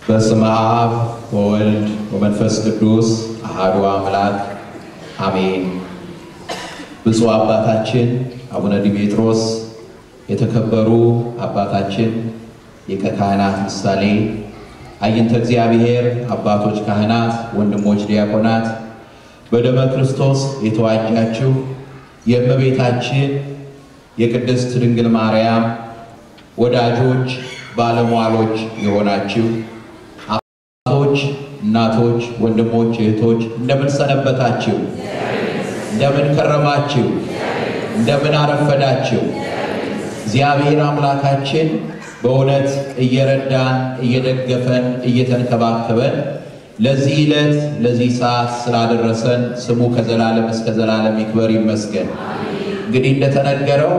በስመ አብ ወወልድ ወመንፈስ ቅዱስ አሐዱ አምላክ አሜን። ብፁዕ አባታችን አቡነ ዲሜጥሮስ የተከበሩ አባታችን ሊቀ ካህናት ምሳሌ፣ አይንተ እግዚአብሔር አባቶች ካህናት፣ ወንድሞች ዲያቆናት፣ በደመ ክርስቶስ የተዋጃችሁ የእመቤታችን የቅድስት ድንግል ማርያም ወዳጆች ባለሟሎች የሆናችሁ አባቶች፣ እናቶች፣ ወንድሞች፣ እህቶች እንደምን ሰነበታችሁ? እንደምን ከረማችሁ? እንደምን አረፈዳችሁ? እግዚአብሔር አምላካችን በእውነት እየረዳን እየደገፈን እየተንከባከበን ለዚህ ዕለት ለዚህ ሰዓት ስላደረሰን ስሙ ከዘላለም እስከ ዘላለም ይክበር ይመስገን። እንግዲህ እንደተነገረው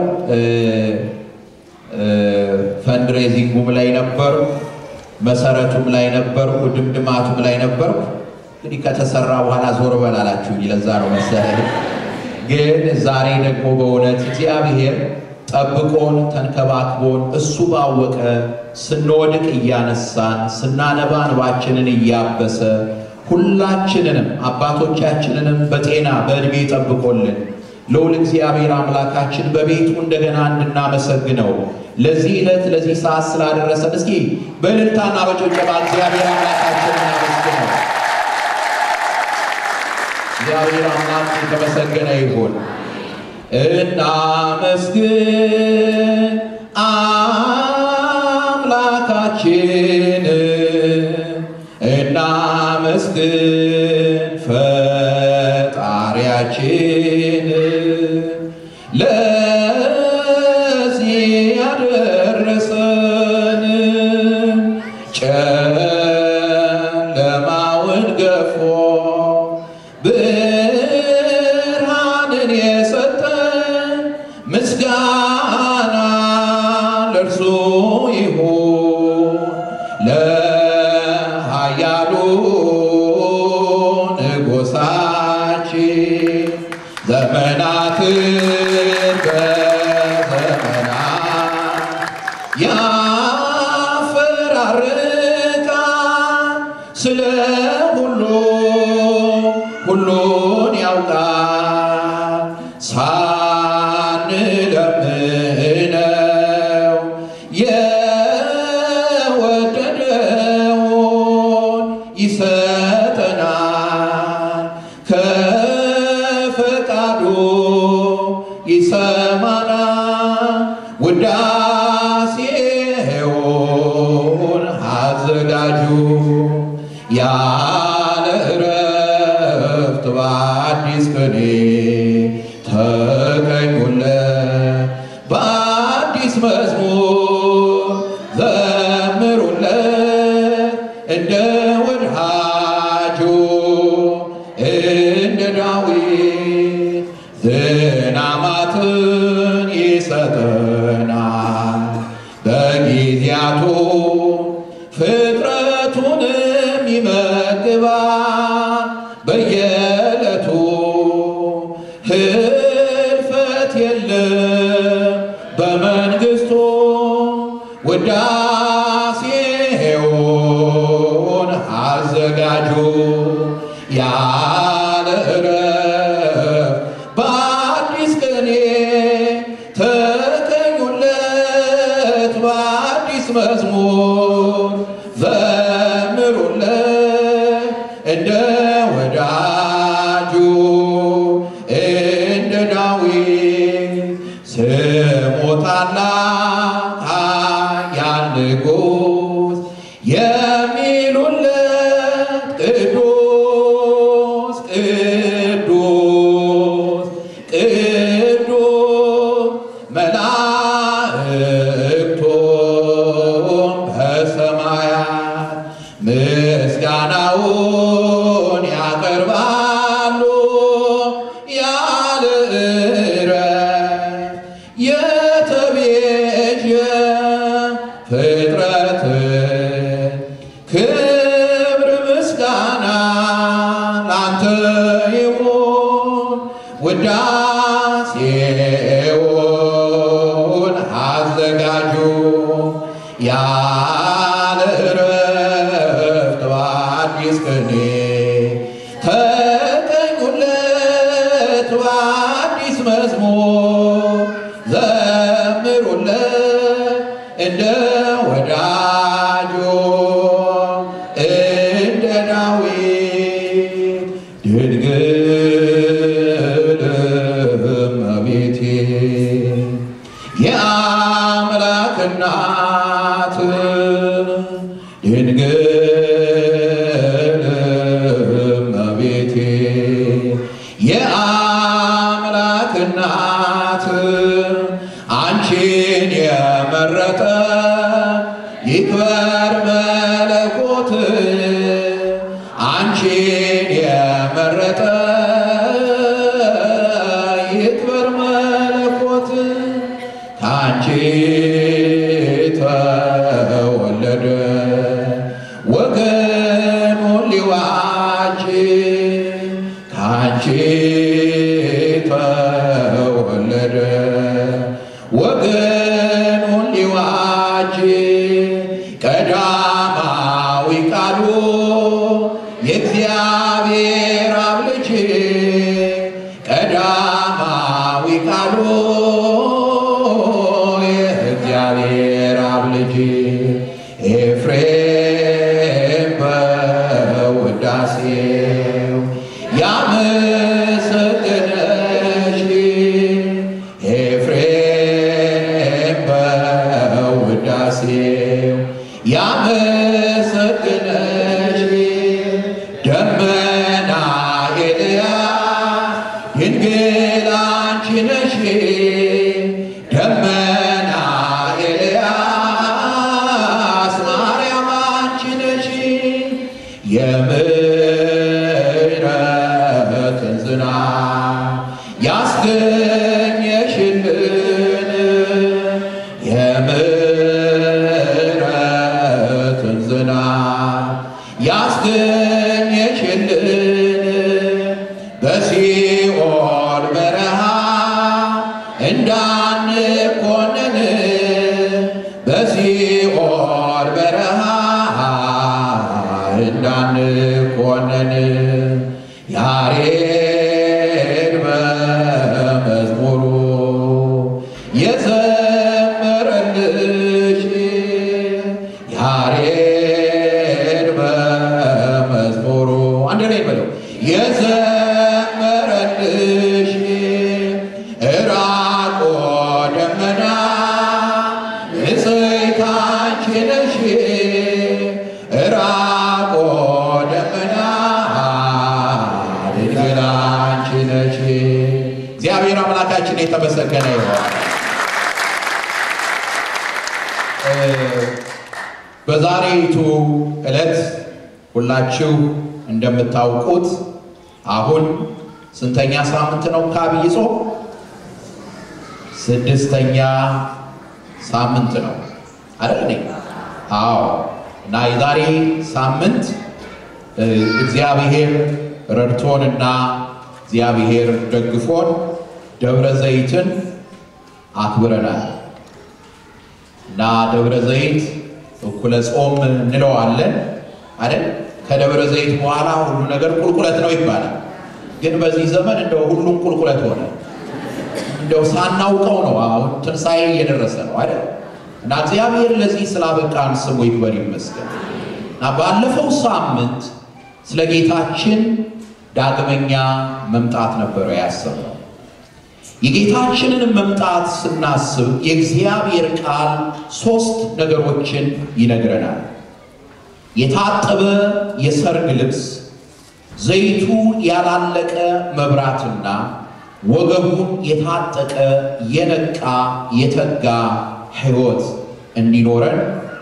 ፈንድሬዚንጉም ላይ ነበርኩ፣ መሰረቱም ላይ ነበርኩ፣ ድምድማቱም ላይ ነበርኩ። እንግዲህ ከተሰራ በኋላ ዞር በል አላችሁኝ። ለዛ ነው መሰለኝ። ግን ዛሬ ደግሞ በእውነት እግዚአብሔር ጠብቆን ተንከባክቦን እሱ ባወቀ ስንወድቅ እያነሳን ስናነባ እንባችንን እያበሰ ሁላችንንም አባቶቻችንንም በጤና በዕድሜ ጠብቆልን ልዑል እግዚአብሔር አምላካችን በቤቱ እንደገና እንድናመሰግነው ለዚህ ዕለት ለዚህ ሰዓት ስላደረሰን እስኪ በእልልታና በጭብጨባ እግዚአብሔር አምላካችን እናመስግነው። እግዚአብሔር አምላክ የተመሰገነ ይሁን። እናመስግን አምላካችን፣ እናመስግን ፈጣሪያችን ለዚህ ያደረሰን ጨለማውን ገፎ ብርሃንን የሰጠን ምስጋና ለእርሱ ይሁን ለኃያሉ ንጉሣችን ዘመናትን በዘመናት ያፈራርቃል ስለ ሁሉ ሁሉን ያውቃል ሳንለምነው የወደደውን ይሰጠናል ከፈቃዱ ይሰማናል ውዳሴውን አዘጋጁ ያለ እረፍት በአዲስ ቅኔ ተቀኙለት በአዲስ መዝሙር ዘምሩለት እንደ ወድሃጁ እንደ ዳዊት ዝናማትን ይሰጠናል በጊዜያቱ ፍጥረቱንም ይመግባል በየዕለቱ ህልፈት የለም በመንግሥቱ ውዳሴውን አዘጋጁ ያለ እረፍት በአዲስ ቅኔ ተቀኙለት በአዲስ መዝሙር ዘምሩለት እንደ ወዳጁ እንደ ዳዊት ስሙ ታላቅ ኃያል ንጉሥ የሚሉለት ቅዱስ ቅዱስ ቅዱስ መላእክቱም በሰማያት ምስጋናውን ያቀርባሉ ያለ እረፍት የተቤዠ ፍጥረትን ክብር ምስጋና ላንተ ይሁን ውዳሴውን አዘጋጁ ያለ እረፍት ድንግል እመቤቴ የአምላክ እናት አንቺን የመረጠ ይክበር መለኮት አንቺን የመረጠ ይክበር መለኮት ከአንቺ ተወለደ ወገኑን ሊዋጅ ከአንቺ ተወለደ ወገኑን ሊዋጅ ቀዳማዊ ቃሉ የእግዚአብሔር አብ ልጅ ቀዳማዊ ቃሉ የእግዚአብሔር አብ ልጅ ኤፍሬም በውዳሴው ያመሰገነሽ ኤፍሬም በውዳሴው ያመሰገነሽ ደመና ኤልያስ ድንግል አንቺ ነሽ ደመና ኤልያስ ማርያም አንቺ ነሽ የምሕረትን ዝናብ ያስገኘሽልን የምሕረትን ዝናብ ያስገኘሽልን በሲኦል በረሃ እንዳንኮነን በሲኦል በረሃ እንዳንኮነን ያሬድ በመዝሙሩ የዘመረልሽ ያሬድ በመዝሙሩ አንድ ላይ በለው የዘመረልሽ እራቆ ደመና ንጽሕት አንቺ ነሽ እራቆ ደመና ድንግል አንቺ ነሽ። እግዚአብሔር አምላካችን የተመሰገነ ይሆን። በዛሬይቱ ዕለት ሁላችሁ እንደምታውቁት አሁን ስንተኛ ሳምንት ነው ከአብይ ጾም? ስድስተኛ ሳምንት ነው አይደል? እኔ አዎ። እና የዛሬ ሳምንት እግዚአብሔር ረድቶንና እግዚአብሔር ደግፎን ደብረ ዘይትን አክብረናል እና ደብረ ዘይት እኩለ ጾም እንለዋለን አይደል? ከደብረ ዘይት በኋላ ሁሉ ነገር ቁልቁለት ነው ይባላል። ግን በዚህ ዘመን እንደው ሁሉም ቁልቁለት ሆነ። እንደው ሳናውቀው ነው። አሁን ትንሣኤ እየደረሰ ነው አይደል? እና እግዚአብሔር ለዚህ ስላበቃን ስሙ ይክበር ይመስገን። እና ባለፈው ሳምንት ስለ ጌታችን ዳግመኛ መምጣት ነበረ ያሰብነው። የጌታችንን መምጣት ስናስብ የእግዚአብሔር ቃል ሦስት ነገሮችን ይነግረናል። የታጠበ የሰርግ ልብስ፣ ዘይቱ ያላለቀ መብራትና ወገቡን የታጠቀ የነቃ የተጋ ሕይወት እንዲኖረን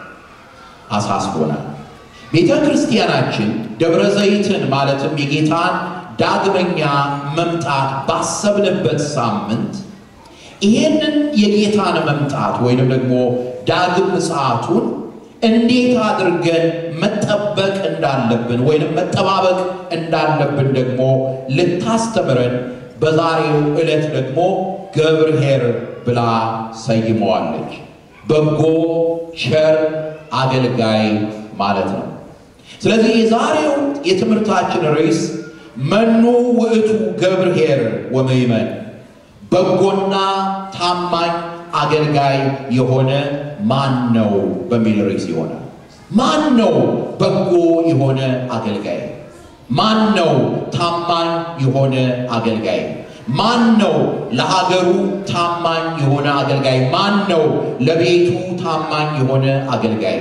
አሳስቦናል። ቤተ ክርስቲያናችን ደብረ ዘይትን ማለትም የጌታን ዳግመኛ መምጣት ባሰብንበት ሳምንት ይሄንን የጌታን መምጣት ወይንም ደግሞ ዳግም ምጽአቱን እንዴት አድርገን መጠበቅ እንዳለብን ወይንም መጠባበቅ እንዳለብን ደግሞ ልታስተምረን በዛሬው ዕለት ደግሞ ገብርኄር ብላ ሰይመዋለች። በጎ ቸር አገልጋይ ማለት ነው። ስለዚህ የዛሬው የትምህርታችን ርዕስ መኑ ውእቱ ገብርኄር ወምእመን፣ በጎና ታማኝ አገልጋይ የሆነ ማን ነው በሚል ርዕስ ይሆናል። ማን ነው በጎ የሆነ አገልጋይ? ማን ነው ታማኝ የሆነ አገልጋይ? ማን ነው ለሀገሩ ታማኝ የሆነ አገልጋይ? ማን ነው ለቤቱ ታማኝ የሆነ አገልጋይ?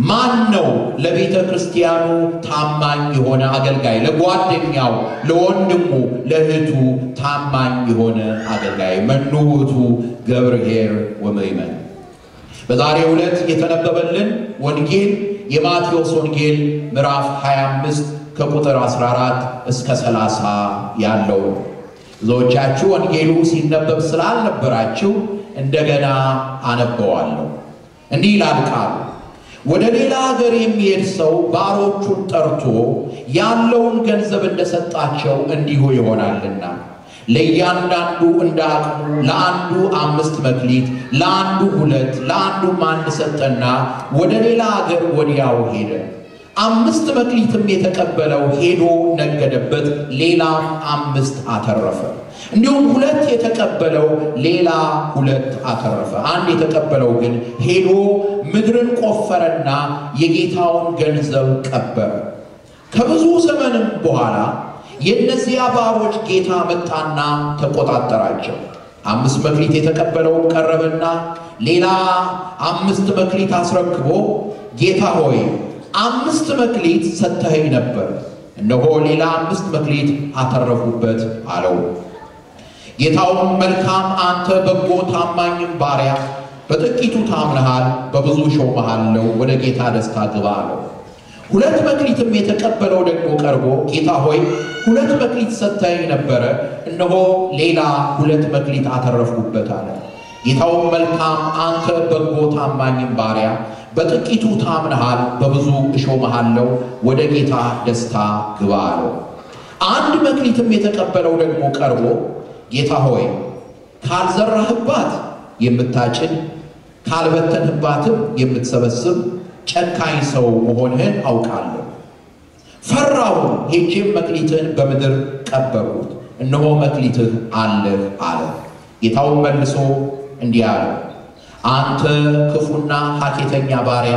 ማን ነው ለቤተ ክርስቲያኑ ታማኝ የሆነ አገልጋይ? ለጓደኛው፣ ለወንድሙ፣ ለእህቱ ታማኝ የሆነ አገልጋይ መኑ ውእቱ ገብርኄር ወምእመን። በዛሬው ዕለት የተነበበልን ወንጌል የማቴዎስ ወንጌል ምዕራፍ 25 ከቁጥር 14 እስከ 30 ያለው ነው። ብዙዎቻችሁ ወንጌሉ ሲነበብ ስላልነበራችሁ እንደገና አነበዋለሁ። እንዲህ ይላል ቃሉ ወደ ሌላ ሀገር የሚሄድ ሰው ባሮቹን ጠርቶ ያለውን ገንዘብ እንደሰጣቸው እንዲሁ ይሆናልና ለእያንዳንዱ እንደ አቅሙ ለአንዱ አምስት መክሊት፣ ለአንዱ ሁለት፣ ለአንዱም አንድ ሰጠና ወደ ሌላ አገር ወዲያው ሄደ። አምስት መክሊትም የተቀበለው ሄዶ ነገደበት፣ ሌላም አምስት አተረፈ። እንዲሁም ሁለት የተቀበለው ሌላ ሁለት አተረፈ። አንድ የተቀበለው ግን ሄዶ ምድርን ቆፈረና የጌታውን ገንዘብ ቀበረ። ከብዙ ዘመንም በኋላ የእነዚያ ባሮች ጌታ መጣና ተቆጣጠራቸው። አምስት መክሊት የተቀበለው ቀረበና ሌላ አምስት መክሊት አስረክቦ ጌታ ሆይ አምስት መክሊት ሰጥተኸኝ ነበር፣ እነሆ ሌላ አምስት መክሊት አተረፉበት አለው። ጌታውም መልካም አንተ በጎ ታማኝም ባሪያ፣ በጥቂቱ ታምነሃል፣ በብዙ ሾመሃለሁ፣ ወደ ጌታ ደስታ ግባ አለው። ሁለት መክሊትም የተቀበለው ደግሞ ቀርቦ ጌታ ሆይ ሁለት መክሊት ሰጥተኸኝ ነበረ፣ እነሆ ሌላ ሁለት መክሊት አተረፍኩበት አለ። ጌታውም መልካም አንተ በጎ ታማኝም ባሪያ በጥቂቱ ታምነሃል፣ በብዙ እሾመሃለሁ፣ ወደ ጌታ ደስታ ግባ አለው። አንድ መክሊትም የተቀበለው ደግሞ ቀርቦ ጌታ ሆይ ካልዘራህባት የምታጭድ ካልበተንህባትም የምትሰበስብ ጨካኝ ሰው መሆንህን አውቃለሁ። ፈራሁ፣ ሄጄም መክሊትህን በምድር ቀበርኩት፣ እነሆ መክሊትህ አለህ አለ። ጌታውን መልሶ እንዲህ አለ፣ አንተ ክፉና ሐኬተኛ ባሪያ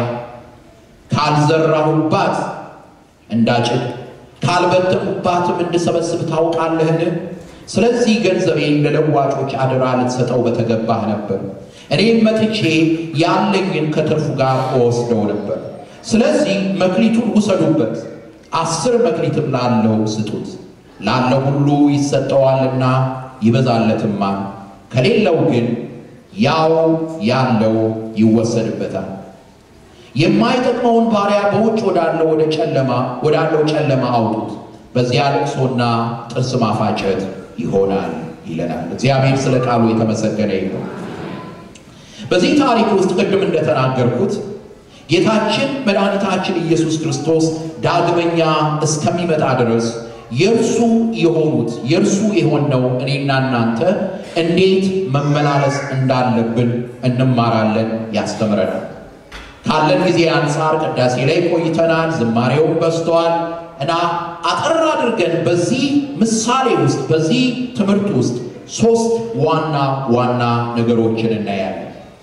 ካልዘራሁባት እንዳጭድ ካልበተንሁባትም እንድሰበስብ ታውቃለህን? ስለዚህ ገንዘቤን ለለዋጮች አደራ ልትሰጠው በተገባህ ነበር። እኔም መጥቼ ያለኝን ከትርፉ ጋር እወስደው ነበር። ስለዚህ መክሊቱን ውሰዱበት፣ አስር መክሊትም ላለው ስጡት። ላለው ሁሉ ይሰጠዋልና ይበዛለትማል፣ ከሌለው ግን ያው ያለው ይወሰድበታል። የማይጠቅመውን ባሪያ በውጭ ወዳለው ወደ ጨለማ ወዳለው ጨለማ አውጡት፣ በዚያ ልቅሶና ጥርስ ማፋጨት ይሆናል ይለናል። እግዚአብሔር ስለ ቃሉ የተመሰገነ ይሁን። በዚህ ታሪክ ውስጥ ቅድም እንደተናገርኩት ጌታችን መድኃኒታችን ኢየሱስ ክርስቶስ ዳግመኛ እስከሚመጣ ድረስ የእርሱ የሆኑት የእርሱ የሆነው እኔና እናንተ እንዴት መመላለስ እንዳለብን እንማራለን፣ ያስተምረናል። ካለን ጊዜ አንጻር ቅዳሴ ላይ ቆይተናል፣ ዝማሬውም በዝተዋል እና አጠር አድርገን በዚህ ምሳሌ ውስጥ በዚህ ትምህርት ውስጥ ሶስት ዋና ዋና ነገሮችን እናያለን።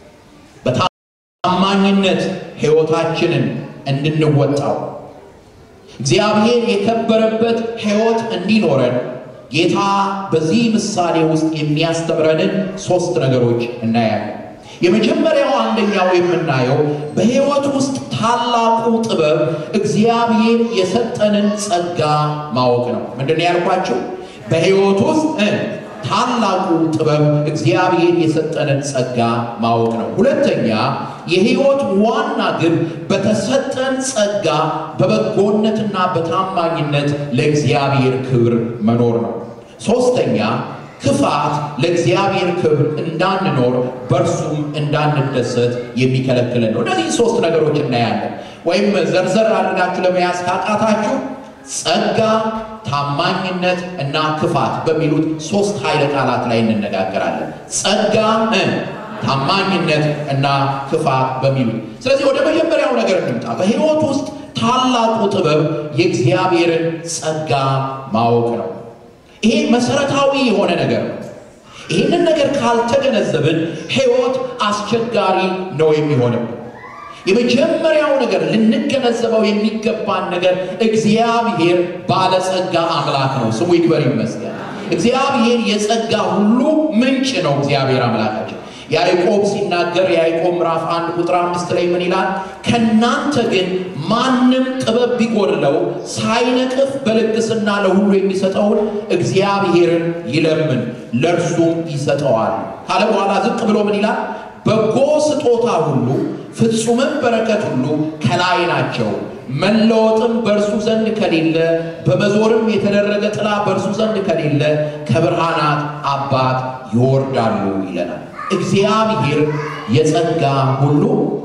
በታማኝነት ሕይወታችንን እንድንወጣው እግዚአብሔር የከበረበት ሕይወት እንዲኖረን ጌታ በዚህ ምሳሌ ውስጥ የሚያስተምረንን ሶስት ነገሮች እናያለን። የመጀመሪያው አንደኛው የምናየው በሕይወት ውስጥ ታላቁ ጥበብ እግዚአብሔር የሰጠንን ጸጋ ማወቅ ነው። ምንድን ነው ያልኳቸው? በሕይወት ውስጥ ታላቁ ጥበብ እግዚአብሔር የሰጠንን ጸጋ ማወቅ ነው። ሁለተኛ የሕይወት ዋና ግብ በተሰጠን ጸጋ በበጎነትና በታማኝነት ለእግዚአብሔር ክብር መኖር ነው። ሶስተኛ ክፋት ለእግዚአብሔር ክብር እንዳንኖር በእርሱም እንዳንደሰት የሚከለክለን ነው። እነዚህ ሶስት ነገሮች እናያለን። ወይም ዘርዘር አድርጋችሁ ለመያዝ ካቃታችሁ ጸጋ፣ ታማኝነት እና ክፋት በሚሉት ሶስት ኃይለ ቃላት ላይ እንነጋገራለን። ጸጋ፣ ታማኝነት እና ክፋት በሚሉት ስለዚህ ወደ መጀመሪያው ነገር እንምጣ። በሕይወት ውስጥ ታላቁ ጥበብ የእግዚአብሔርን ጸጋ ማወቅ ነው። ይሄ መሰረታዊ የሆነ ነገር ነው። ይህንን ነገር ካልተገነዘብን ሕይወት አስቸጋሪ ነው የሚሆንብን። የመጀመሪያው ነገር ልንገነዘበው የሚገባን ነገር እግዚአብሔር ባለጸጋ አምላክ ነው። ስሙ ይክበር ይመስገን። እግዚአብሔር የጸጋ ሁሉ ምንጭ ነው። እግዚአብሔር አምላካችን ያዕቆብ ሲናገር የያዕቆብ ምዕራፍ አንድ ቁጥር አምስት ላይ ምን ይላል? ከእናንተ ግን ማንም ጥበብ ቢጎድለው ሳይነቅፍ በልግስና ለሁሉ የሚሰጠውን እግዚአብሔርን ይለምን ለእርሱም ይሰጠዋል ካለ በኋላ ዝቅ ብሎ ምን ይላል? በጎ ስጦታ ሁሉ ፍጹምም በረከት ሁሉ ከላይ ናቸው መለወጥም በእርሱ ዘንድ ከሌለ በመዞርም የተደረገ ጥላ በእርሱ ዘንድ ከሌለ ከብርሃናት አባት ይወርዳሉ ይለናል። እግዚአብሔር የጸጋ ሁሉ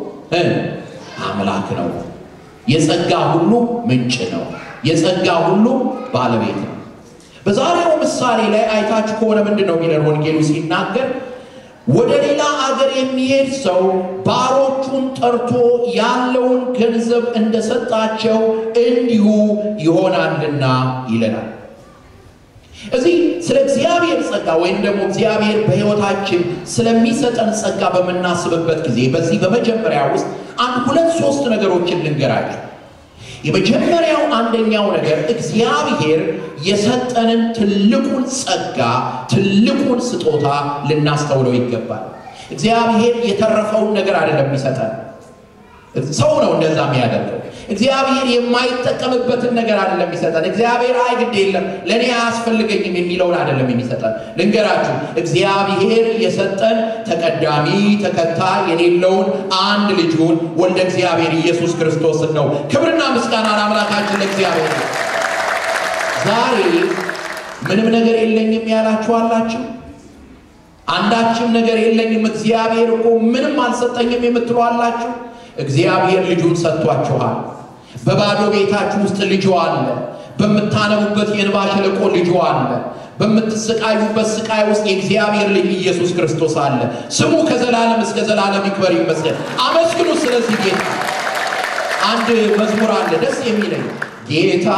አምላክ ነው። የጸጋ ሁሉ ምንጭ ነው። የጸጋ ሁሉ ባለቤት ነው። በዛሬው ምሳሌ ላይ አይታችሁ ከሆነ ምንድን ነው የሚለን ወንጌሉ ሲናገር ወደ ሌላ አገር የሚሄድ ሰው ባሮቹን ጠርቶ ያለውን ገንዘብ እንደሰጣቸው እንዲሁ ይሆናልና ይለናል። እዚህ ስለ እግዚአብሔር ጸጋ ወይም ደግሞ እግዚአብሔር በሕይወታችን ስለሚሰጠን ጸጋ በምናስብበት ጊዜ በዚህ በመጀመሪያ ውስጥ አንድ ሁለት ሶስት ነገሮችን ልንገራችሁ። የመጀመሪያው አንደኛው ነገር እግዚአብሔር የሰጠንን ትልቁን ጸጋ ትልቁን ስጦታ ልናስተውለው ይገባል። እግዚአብሔር የተረፈውን ነገር አይደለም የሚሰጠን። ሰው ነው እንደዛ የሚያደርገው። እግዚአብሔር የማይጠቀምበትን ነገር አይደለም የሚሰጠን። እግዚአብሔር አይ ግድ የለም ለእኔ አያስፈልገኝም የሚለውን አይደለም የሚሰጠን። ልንገራችሁ፣ እግዚአብሔር የሰጠን ተቀዳሚ ተከታይ የሌለውን አንድ ልጁን ወልደ እግዚአብሔር ኢየሱስ ክርስቶስን ነው። ክብርና ምስጋና ለአምላካችን ለእግዚአብሔር። ዛሬ ምንም ነገር የለኝም ያላችሁ አላችሁ። አንዳችም ነገር የለኝም እግዚአብሔር እኮ ምንም አልሰጠኝም የምትሉ አላችሁ። እግዚአብሔር ልጁን ሰጥቷችኋል። በባዶ ቤታችሁ ውስጥ ልጁ አለ። በምታነቡበት የእንባ ሸለቆ ልጁ አለ። በምትሰቃዩበት ስቃይ ውስጥ የእግዚአብሔር ልጅ ኢየሱስ ክርስቶስ አለ። ስሙ ከዘላለም እስከ ዘላለም ይክበር ይመስገን። አመስግኑ። ስለዚህ ጌታ አንድ መዝሙር አለ ደስ የሚለኝ ጌታ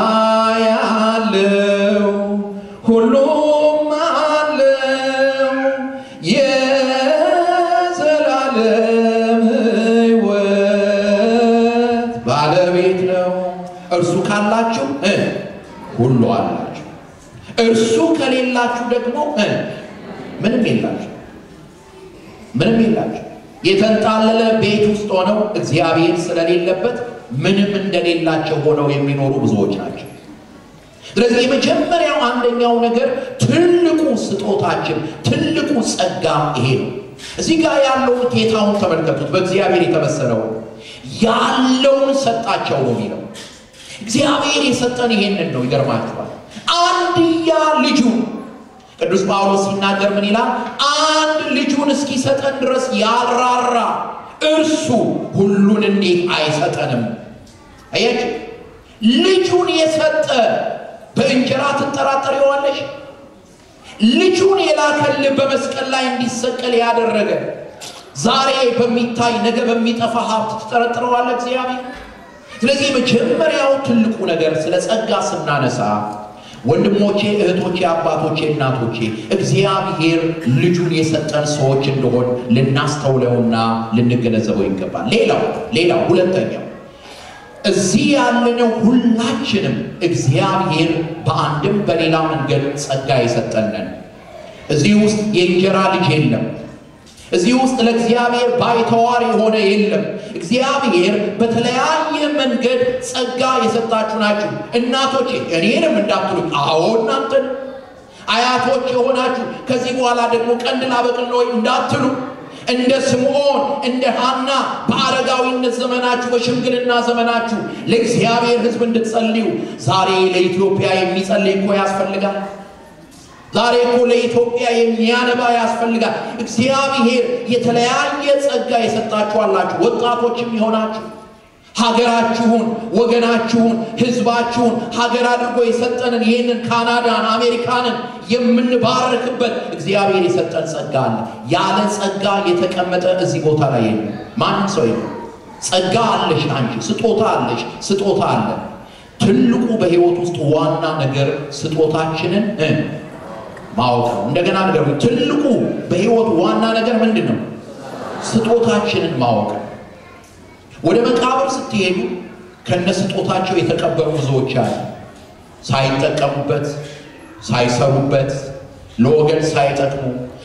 ያለው ሁሉም አለው የዘላለም ሕይወት ባለቤት ነው። እርሱ ካላችሁ ሁሉ አላችሁ። እርሱ ከሌላችሁ ደግሞ ምንም የላችሁ፣ ምንም የላችሁ። የተንጣለለ ቤት ውስጥ ሆነው እግዚአብሔር ስለሌለበት ምንም እንደሌላቸው ሆነው የሚኖሩ ብዙዎች ናቸው። ስለዚህ የመጀመሪያው አንደኛው ነገር ትልቁ ስጦታችን ትልቁ ጸጋ ይሄ ነው። እዚህ ጋር ያለውን ጌታውን ተመልከቱት። በእግዚአብሔር የተመሰለው ያለውን ሰጣቸው ነው የሚለው። እግዚአብሔር የሰጠን ይሄንን ነው። ይገርማችኋል። አንድያ ልጁ ቅዱስ ጳውሎስ ሲናገር ምን ይላል? አንድ ልጁን እስኪሰጠን ድረስ ያልራራ እርሱ ሁሉን እንዴት አይሰጠንም? አያችሁ፣ ልጁን የሰጠ በእንጀራ ትጠራጠሪዋለሽ? ልጁን የላከልህ በመስቀል ላይ እንዲሰቀል ያደረገ ዛሬ በሚታይ ነገ በሚጠፋ ሀብት ትጠረጥረዋለህ እግዚአብሔር? ስለዚህ የመጀመሪያው ትልቁ ነገር ስለ ጸጋ ስናነሳ ወንድሞቼ፣ እህቶቼ፣ አባቶቼ፣ እናቶቼ እግዚአብሔር ልጁን የሰጠን ሰዎች እንደሆን ልናስተውለውና ልንገነዘበው ይገባል። ሌላው ሌላው ሁለተኛው እዚህ ያለነው ሁላችንም እግዚአብሔር በአንድም በሌላ መንገድ ጸጋ የሰጠንን። እዚህ ውስጥ የእንጀራ ልጅ የለም። እዚህ ውስጥ ለእግዚአብሔር ባይተዋር የሆነ የለም። እግዚአብሔር በተለያየ መንገድ ጸጋ የሰጣችሁ ናችሁ። እናቶቼ እኔንም እንዳትሉ፣ አዎ እናንተን አያቶች የሆናችሁ ከዚህ በኋላ ደግሞ ቀንድ ላበቅል ነው እንዳትሉ እንደ ስምዖን እንደ ሐና በአረጋዊነት ዘመናችሁ በሽምግልና ዘመናችሁ ለእግዚአብሔር ሕዝብ እንድትጸልዩ ዛሬ ለኢትዮጵያ የሚጸልይ እኮ ያስፈልጋል። ዛሬ እኮ ለኢትዮጵያ የሚያነባ ያስፈልጋል። እግዚአብሔር የተለያየ ጸጋ የሰጣችሁ አላችሁ። ወጣቶችም የሆናችሁ ሀገራችሁን፣ ወገናችሁን፣ ህዝባችሁን ሀገር አድርጎ የሰጠንን ይህንን ካናዳን፣ አሜሪካንን የምንባረክበት እግዚአብሔር የሰጠን ጸጋ አለ። ያለ ጸጋ የተቀመጠ እዚህ ቦታ ላይ የለም። ማንም ሰው የለም። ጸጋ አለሽ አንቺ፣ ስጦታ አለሽ፣ ስጦታ አለ። ትልቁ በህይወት ውስጥ ዋና ነገር ስጦታችንን ማወቅ ነው። እንደገና ነገር ትልቁ በህይወት ዋና ነገር ምንድን ነው? ስጦታችንን ማወቅ ነው። ወደ መቃብር ስትሄዱ ከነ ስጦታቸው የተቀበሩ ብዙዎች አሉ። ሳይጠቀሙበት፣ ሳይሰሩበት፣ ለወገን ሳይጠቅሙ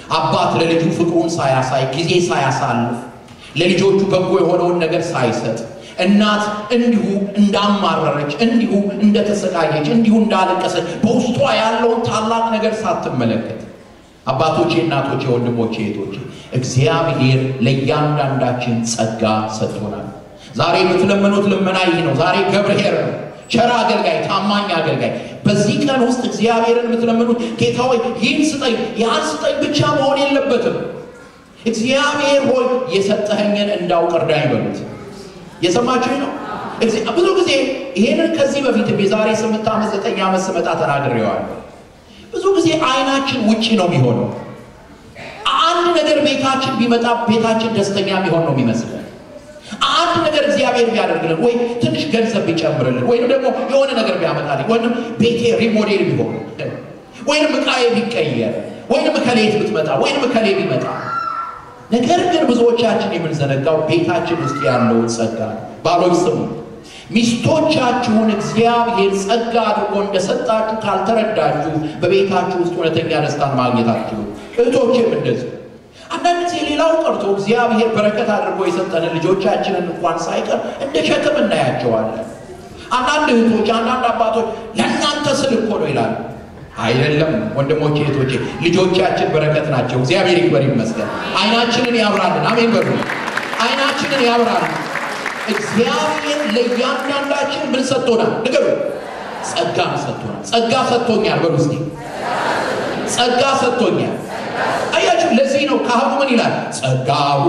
አባት ለልጁ ፍቅሩን ሳያሳይ ጊዜ ሳያሳልፍ ለልጆቹ በጎ የሆነውን ነገር ሳይሰጥ እናት እንዲሁ እንዳማረረች እንዲሁ እንደተሰቃየች እንዲሁ እንዳለቀሰች በውስጧ ያለውን ታላቅ ነገር ሳትመለከት አባቶቼ፣ እናቶቼ፣ ወንድሞቼ፣ እህቶቼ እግዚአብሔር ለእያንዳንዳችን ጸጋ ሰጥቶናል። ዛሬ የምትለምኑት ልመና ይህ ነው። ዛሬ ገብርኄር ነው፣ ቸር አገልጋይ፣ ታማኝ አገልጋይ። በዚህ ቀን ውስጥ እግዚአብሔርን የምትለምኑት ጌታ ሆይ ይህን ስጠኝ፣ ያን ስጠኝ ብቻ መሆን የለበትም። እግዚአብሔር ሆይ የሰጠኸኝን እንዳውቅ እርዳኝ በሉት። የሰማችሁኝ ነው። ብዙ ጊዜ ይሄንን ከዚህ በፊትም የዛሬ ስምንት ዓመት ዘጠኝ ዓመት ስመጣ ተናግሬዋለሁ። ብዙ ጊዜ አይናችን ውጪ ነው የሚሆነው። አንድ ነገር ቤታችን ቢመጣ ቤታችን ደስተኛ የሚሆን ነው የሚመስለን። አንድ ነገር እግዚአብሔር ቢያደርግልን ወይ ትንሽ ገንዘብ ቢጨምርልን ወይም ደግሞ የሆነ ነገር ቢያመጣልኝ ወይም ቤቴ ሪሞዴል ቢሆን ወይም ዕቃዬ ቢቀየር ወይም ከሌት ብትመጣ ወይም ከሌ ቢመጣ ነገር ግን ብዙዎቻችን የምንዘነጋው ቤታችን ውስጥ ያለውን ጸጋ ባሎች ስሙ፣ ሚስቶቻችሁን እግዚአብሔር ጸጋ አድርጎ እንደሰጣችሁ ካልተረዳችሁ በቤታችሁ ውስጥ እውነተኛ ደስታን ማግኘት አትችሉም። እህቶችም እንደዚህ አንዳንድ ጊዜ ሌላው ቀርቶ እግዚአብሔር በረከት አድርጎ የሰጠንን ልጆቻችንን እንኳን ሳይቀር እንደ ሸክም እናያቸዋለን። አንዳንድ እህቶች፣ አንዳንድ አባቶች ለእናንተ ስል እኮ ነው ይላሉ። አይደለም ወንድሞቼ እህቶቼ፣ ልጆቻችን በረከት ናቸው። እግዚአብሔር ይክበር ይመስገን። አይናችንን ያብራልን። አሜን በሉ። አይናችንን ያብራልን። እግዚአብሔር ለእያንዳንዳችን ምን ሰጥቶናል? ንገሩ። ጸጋን ሰጥቶናል። ጸጋ ሰጥቶኛል በሉ እስኪ። ጸጋ ሰጥቶኛል። አያችሁ፣ ለዚህ ነው ካህኑ ምን ይላል? ጸጋሁ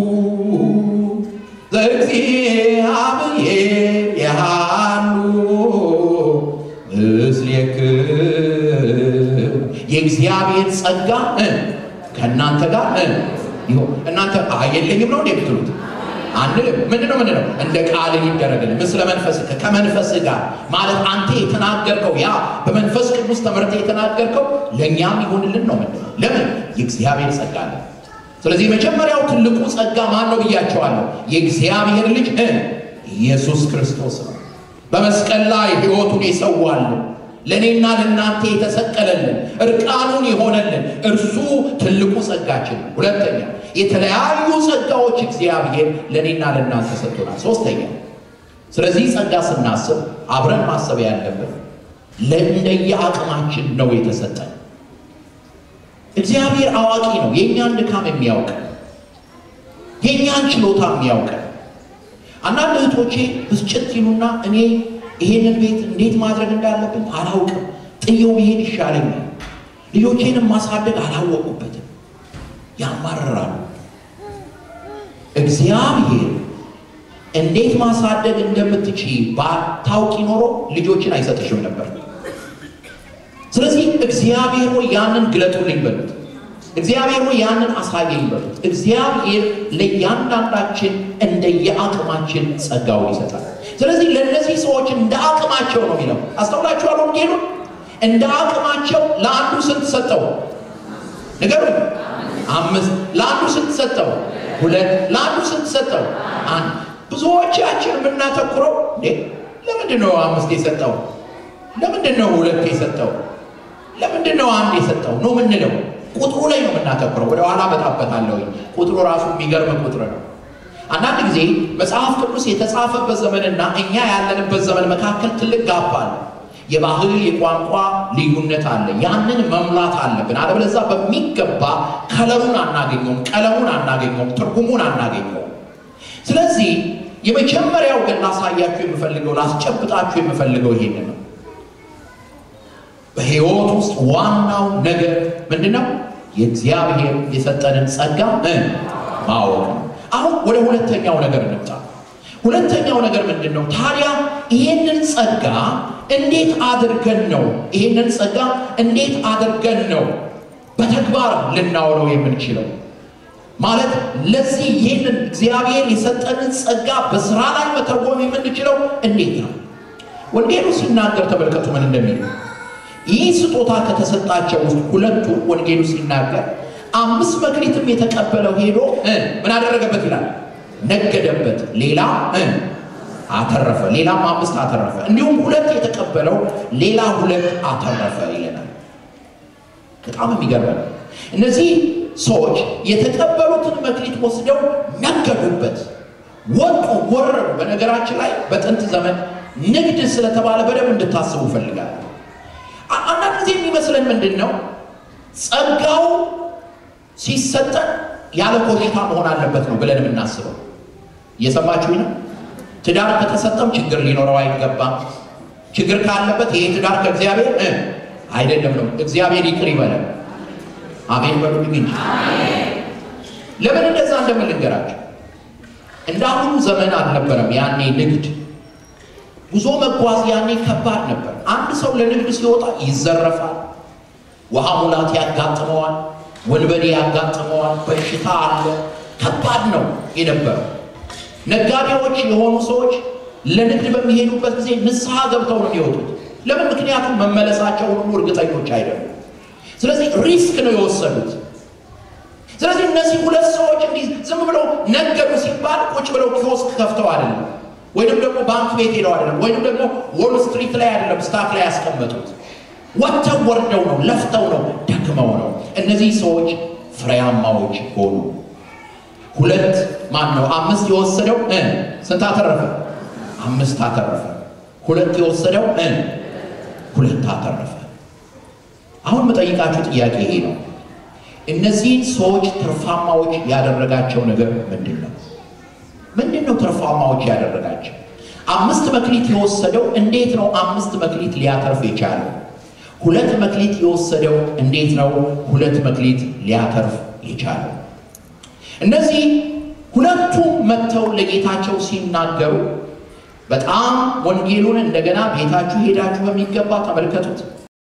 ዘእግዚአብሔር የሃሉ ምስሌክሙ የእግዚአብሔር ጸጋ ከእናንተ ጋር ይሁን። እናንተ የለኝም ነው እንዴ ብትሉት አንልም። ምንድነው ምንድነው? እንደ ቃል ይደረግልን ምስለ መንፈስ ከመንፈስ ጋር ማለት አንተ የተናገርከው ያ በመንፈስ ቅዱስ ተመርተ የተናገርከው ለእኛም ይሆንልን ነው። ምንድነው? ለምን የእግዚአብሔር ጸጋ አለ። ስለዚህ መጀመሪያው ትልቁ ጸጋ ማን ነው ብያቸዋለሁ። የእግዚአብሔር ልጅ ኢየሱስ ክርስቶስ ነው። በመስቀል ላይ ሕይወቱን የሰዋልን ለእኔና ለእናንተ የተሰቀለልን እርቃኑን የሆነልን እርሱ ትልቁ ጸጋችን ነው። ሁለተኛ የተለያዩ ጸጋዎች እግዚአብሔር ለእኔና ለእናንተ ሰጥቶናል። ሶስተኛ ስለዚህ ጸጋ ስናስብ አብረን ማሰብ ያለብን ለእንደየ አቅማችን ነው የተሰጠን። እግዚአብሔር አዋቂ ነው። የእኛን ድካም የሚያውቅ የእኛን ችሎታ የሚያውቅ አንዳንድ እህቶቼ ብስጭት ይሉና እኔ ይሄንን ቤት እንዴት ማድረግ እንዳለብን አላውቅም፣ ጥየው ብሄድ ይሻለኛል፣ ልጆቼንም ማሳደግ አላወቁበትም፣ ያማርራሉ። እግዚአብሔር እንዴት ማሳደግ እንደምትችይ ባታውቂ ኖሮ ልጆችን አይሰጥሽም ነበር። ስለዚህ እግዚአብሔር ሆይ ያንን ግለጡልኝ በሉት። እግዚአብሔር ሆይ ያንን አሳየኝ በሉት። እግዚአብሔር ለእያንዳንዳችን እንደየአቅማችን ጸጋውን ይሰጣል። ስለዚህ ለእነዚህ ሰዎች እንደ አቅማቸው ነው የሚለው። አስተውላችኋል? ወንጌሉ እንደ አቅማቸው ለአንዱ ስንት ሰጠው? ንገሩ። አምስት። ለአንዱ ስንት ሰጠው? ሁለት። ለአንዱ ስንት ሰጠው? አንድ። ብዙዎቻችን የምናተኩረው እንዴ ለምንድን ነው አምስት የሰጠው? ለምንድን ነው ሁለት የሰጠው? ለምንድን ነው አንድ የሰጠው ነው ምንለው? ቁጥሩ ላይ ነው የምናተኩረው። ወደ ኋላ መጣበታለሁ። ቁጥሩ ራሱ የሚገርም ቁጥር ነው። አንዳንድ ጊዜ መጽሐፍ ቅዱስ የተጻፈበት ዘመንና እኛ ያለንበት ዘመን መካከል ትልቅ ጋፕ አለ። የባህል የቋንቋ ልዩነት አለ። ያንን መሙላት አለብን። አለበለዚያ በሚገባ ከለሩን አናገኘውም፣ ቀለሙን አናገኘውም፣ ትርጉሙን አናገኘውም። ስለዚህ የመጀመሪያው ግን ላሳያችሁ የምፈልገው ላስጨብጣችሁ የምፈልገው ይሄን ነው። በሕይወት ውስጥ ዋናው ነገር ምንድን ነው? የእግዚአብሔር የሰጠንን ጸጋ ማወቅ ነው። አሁን ወደ ሁለተኛው ነገር እንምጣ። ሁለተኛው ነገር ምንድን ነው ታዲያ? ይሄንን ጸጋ እንዴት አድርገን ነው ይሄንን ጸጋ እንዴት አድርገን ነው በተግባር ልናውለው የምንችለው? ማለት ለዚህ ይህንን እግዚአብሔር የሰጠንን ጸጋ በስራ ላይ መተርጎም የምንችለው እንዴት ነው? ወንጌሉ ሲናገር ተመልከቱ ምን እንደሚል ይህ ስጦታ ከተሰጣቸው ውስጥ ሁለቱ ወንጌሉ ሲናገር አምስት መክሊትም የተቀበለው ሄዶ ምን አደረገበት ይላል? ነገደበት። ሌላ አተረፈ፣ ሌላም አምስት አተረፈ። እንዲሁም ሁለት የተቀበለው ሌላ ሁለት አተረፈ ይለናል። በጣም የሚገርም እነዚህ ሰዎች የተቀበሉትን መክሊት ወስደው ነገዱበት፣ ወጡ፣ ወረዱ። በነገራችን ላይ በጥንት ዘመን ንግድ ስለተባለ በደንብ እንድታስቡ እፈልጋለሁ። አንዳንድ ጊዜ የሚመስለን ምንድን ነው ጸጋው ሲሰጠን ያለ ኮሽታ መሆን አለበት ነው ብለን የምናስበው። እየሰማችሁኝ ነው? ትዳር ከተሰጠም ችግር ሊኖረው አይገባም። ችግር ካለበት ይሄ ትዳር ከእግዚአብሔር አይደለም ነው። እግዚአብሔር ይቅር ይበለን። አሜን በሉልኝ እንጂ ለምን እንደዛ እንደምን ልንገራችሁ። እንደ አሁኑ ዘመን አልነበረም። ያኔ ንግድ ጉዞ መጓዝ ያኔ ከባድ ነበር። አንድ ሰው ለንግድ ሲወጣ ይዘረፋል፣ ውሃ ሙላት ያጋጥመዋል፣ ወንበዴ ያጋጥመዋል፣ በሽታ አለ። ከባድ ነው የነበረው። ነጋዴዎች የሆኑ ሰዎች ለንግድ በሚሄዱበት ጊዜ ንስሐ ገብተው ነው የሚወጡት። ለምን? ምክንያቱም መመለሳቸውን ሁሉ እርግጠኞች አይደሉም። ስለዚህ ሪስክ ነው የወሰዱት። ስለዚህ እነዚህ ሁለት ሰዎች እንዲህ ዝም ብለው ነገዱ ሲባል ቁጭ ብለው ኪዮስክ ከፍተው አይደለም፣ ወይንም ደግሞ ባንክ ቤት ሄደው አይደለም፣ ወይንም ደግሞ ዎል ስትሪት ላይ አይደለም ስታክ ላይ ያስቀመጡት። ወጥተው ወርደው ነው፣ ለፍተው ነው፣ ደክመው ነው። እነዚህ ሰዎች ፍሬያማዎች ሆኑ። ሁለት ማን ነው አምስት የወሰደው ስንት አተረፈ? አምስት አተረፈ። ሁለት የወሰደው ሁለት አተረፈ። አሁን የምጠይቃችሁ ጥያቄ ይሄ ነው። እነዚህን ሰዎች ትርፋማዎች ያደረጋቸው ነገር ምንድን ነው? ምንድን ነው ትርፋማዎች ያደረጋቸው? አምስት መክሊት የወሰደው እንዴት ነው አምስት መክሊት ሊያተርፍ የቻለው? ሁለት መክሊት የወሰደው እንዴት ነው ሁለት መክሊት ሊያተርፍ የቻለው? እነዚህ ሁለቱም መጥተው ለጌታቸው ሲናገሩ በጣም ወንጌሉን እንደገና ቤታችሁ ሄዳችሁ በሚገባ ተመልከቱት።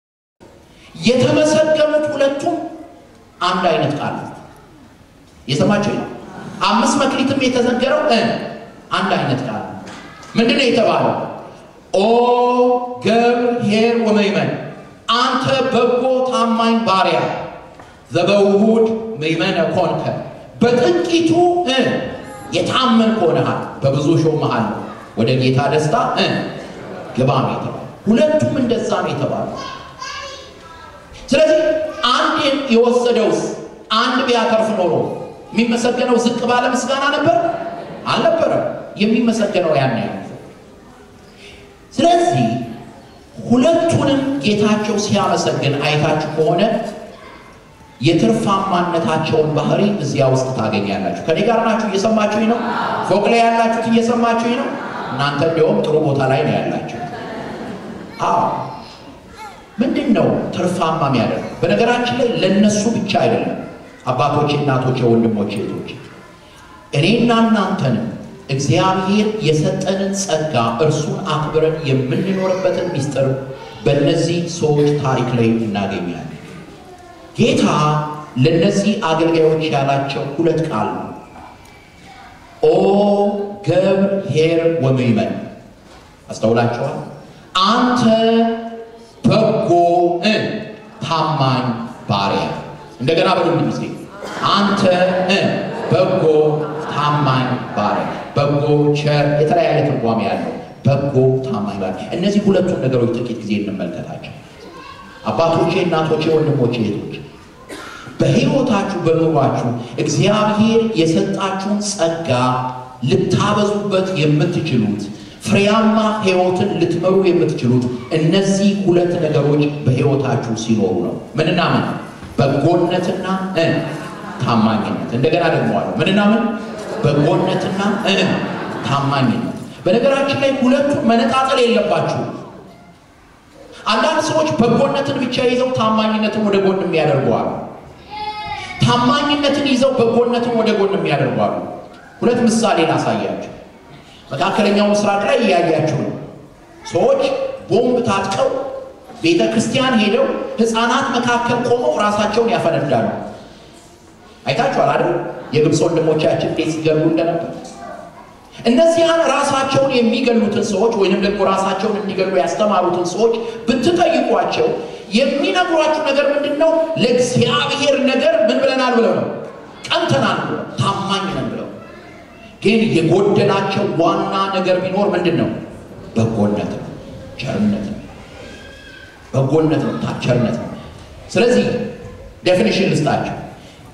የተመሰገኑት ሁለቱም አንድ አይነት ቃል የሰማችሁ ነው። አምስት መክሊትም የተዘገረው አንድ አይነት ቃል ምንድን ነው የተባለው? ኦ ገብርኄር ወመይመን አንተ በጎ ታማኝ ባሪያ ዘበውሁድ መይመነ ኮንከ በጥቂቱ የታመን ሆነሃል በብዙ ሾመሃል ወደ ጌታ ደስታ ግባ ነው የተባለው። ሁለቱም እንደዛ ነው የተባለው። ስለዚህ አንድ የወሰደውስ አንድ ቢያተርፍ ኖሮ የሚመሰገነው ዝቅ ባለ ምስጋና ነበር አልነበረም። የሚመሰገነው ያን ያህል። ስለዚህ ሁለቱንም ጌታቸው ሲያመሰግን አይታችሁ ከሆነ የትርፋማነታቸውን ባህሪ እዚያ ውስጥ ታገኛላችሁ። ከኔ ጋር ናችሁ? እየሰማችሁኝ ነው? ፎቅ ላይ ያላችሁት እየሰማችሁኝ ነው? እናንተ እንዲያውም ጥሩ ቦታ ላይ ነው ያላችሁት። አዎ ምንድን ነው ትርፋማ የሚያደርግ? በነገራችን ላይ ለነሱ ብቻ አይደለም። አባቶቼ፣ እናቶቼ፣ ወንድሞቼ፣ እህቶቼ እኔና እናንተንም እግዚአብሔር የሰጠንን ጸጋ እርሱን አክብረን የምንኖርበትን ሚስጥር በእነዚህ ሰዎች ታሪክ ላይ እናገኛለን። ጌታ ለእነዚህ አገልጋዮች ያላቸው ሁለት ቃል ነው። ኦ ገብርኄር ወምእመን አስተውላችኋል? አንተ በጎ ታማኝ ባሪያ። እንደገና በደንብ ጊዜ አንተ በጎ ታማኝ ባሪያ። በጎ ቸር፣ የተለያየ ትርጓሜ ያለው በጎ ታማኝ ባሪያ። እነዚህ ሁለቱን ነገሮች ጥቂት ጊዜ እንመልከታቸው። አባቶቼ፣ እናቶቼ፣ ወንድሞቼ፣ እህቶቼ በሕይወታችሁ በኑሯችሁ እግዚአብሔር የሰጣችሁን ጸጋ ልታበዙበት የምትችሉት ፍሬያማ ሕይወትን ልትመሩ የምትችሉት እነዚህ ሁለት ነገሮች በሕይወታችሁ ሲኖሩ ነው። ምንና ምን? በጎነትና ታማኝነት። እንደገና ደግመዋለሁ። ምንና ምን? በጎነትና ታማኝነት። በነገራችን ላይ ሁለቱን መነጣጠል የለባችሁ። አንዳንድ ሰዎች በጎነትን ብቻ ይዘው ታማኝነትን ወደ ጎን የሚያደርገዋሉ። ታማኝነትን ይዘው በጎነትን ወደ ጎን የሚያደርጓሉ። ሁለት ምሳሌ ላሳያችሁ። መካከለኛው ምስራቅ ላይ እያያችሁ ነው። ሰዎች ቦምብ ታጥቀው ቤተ ክርስቲያን ሄደው ሕፃናት መካከል ቆመው ራሳቸውን ያፈነዳሉ። አይታችኋል አይደል? የግብፅ ወንድሞቻችን እንዴት ሲገሉ እንደነበር። እነዚያን ራሳቸውን የሚገሉትን ሰዎች ወይንም ደግሞ ራሳቸውን እንዲገሉ ያስተማሩትን ሰዎች ብትጠይቋቸው የሚነግሯችሁ ነገር ምንድን ነው? ለእግዚአብሔር ነገር ምን ብለናል ብለው ነው፣ ቀንተናል ብለው ታማኝ ነን ብለው። ግን የጎደላቸው ዋና ነገር ቢኖር ምንድን ነው? በጎነት ነው፣ ቸርነት ነው። በጎነት ነው፣ ቸርነት ነው። ስለዚህ ዴፊኒሽን ልስጣቸው።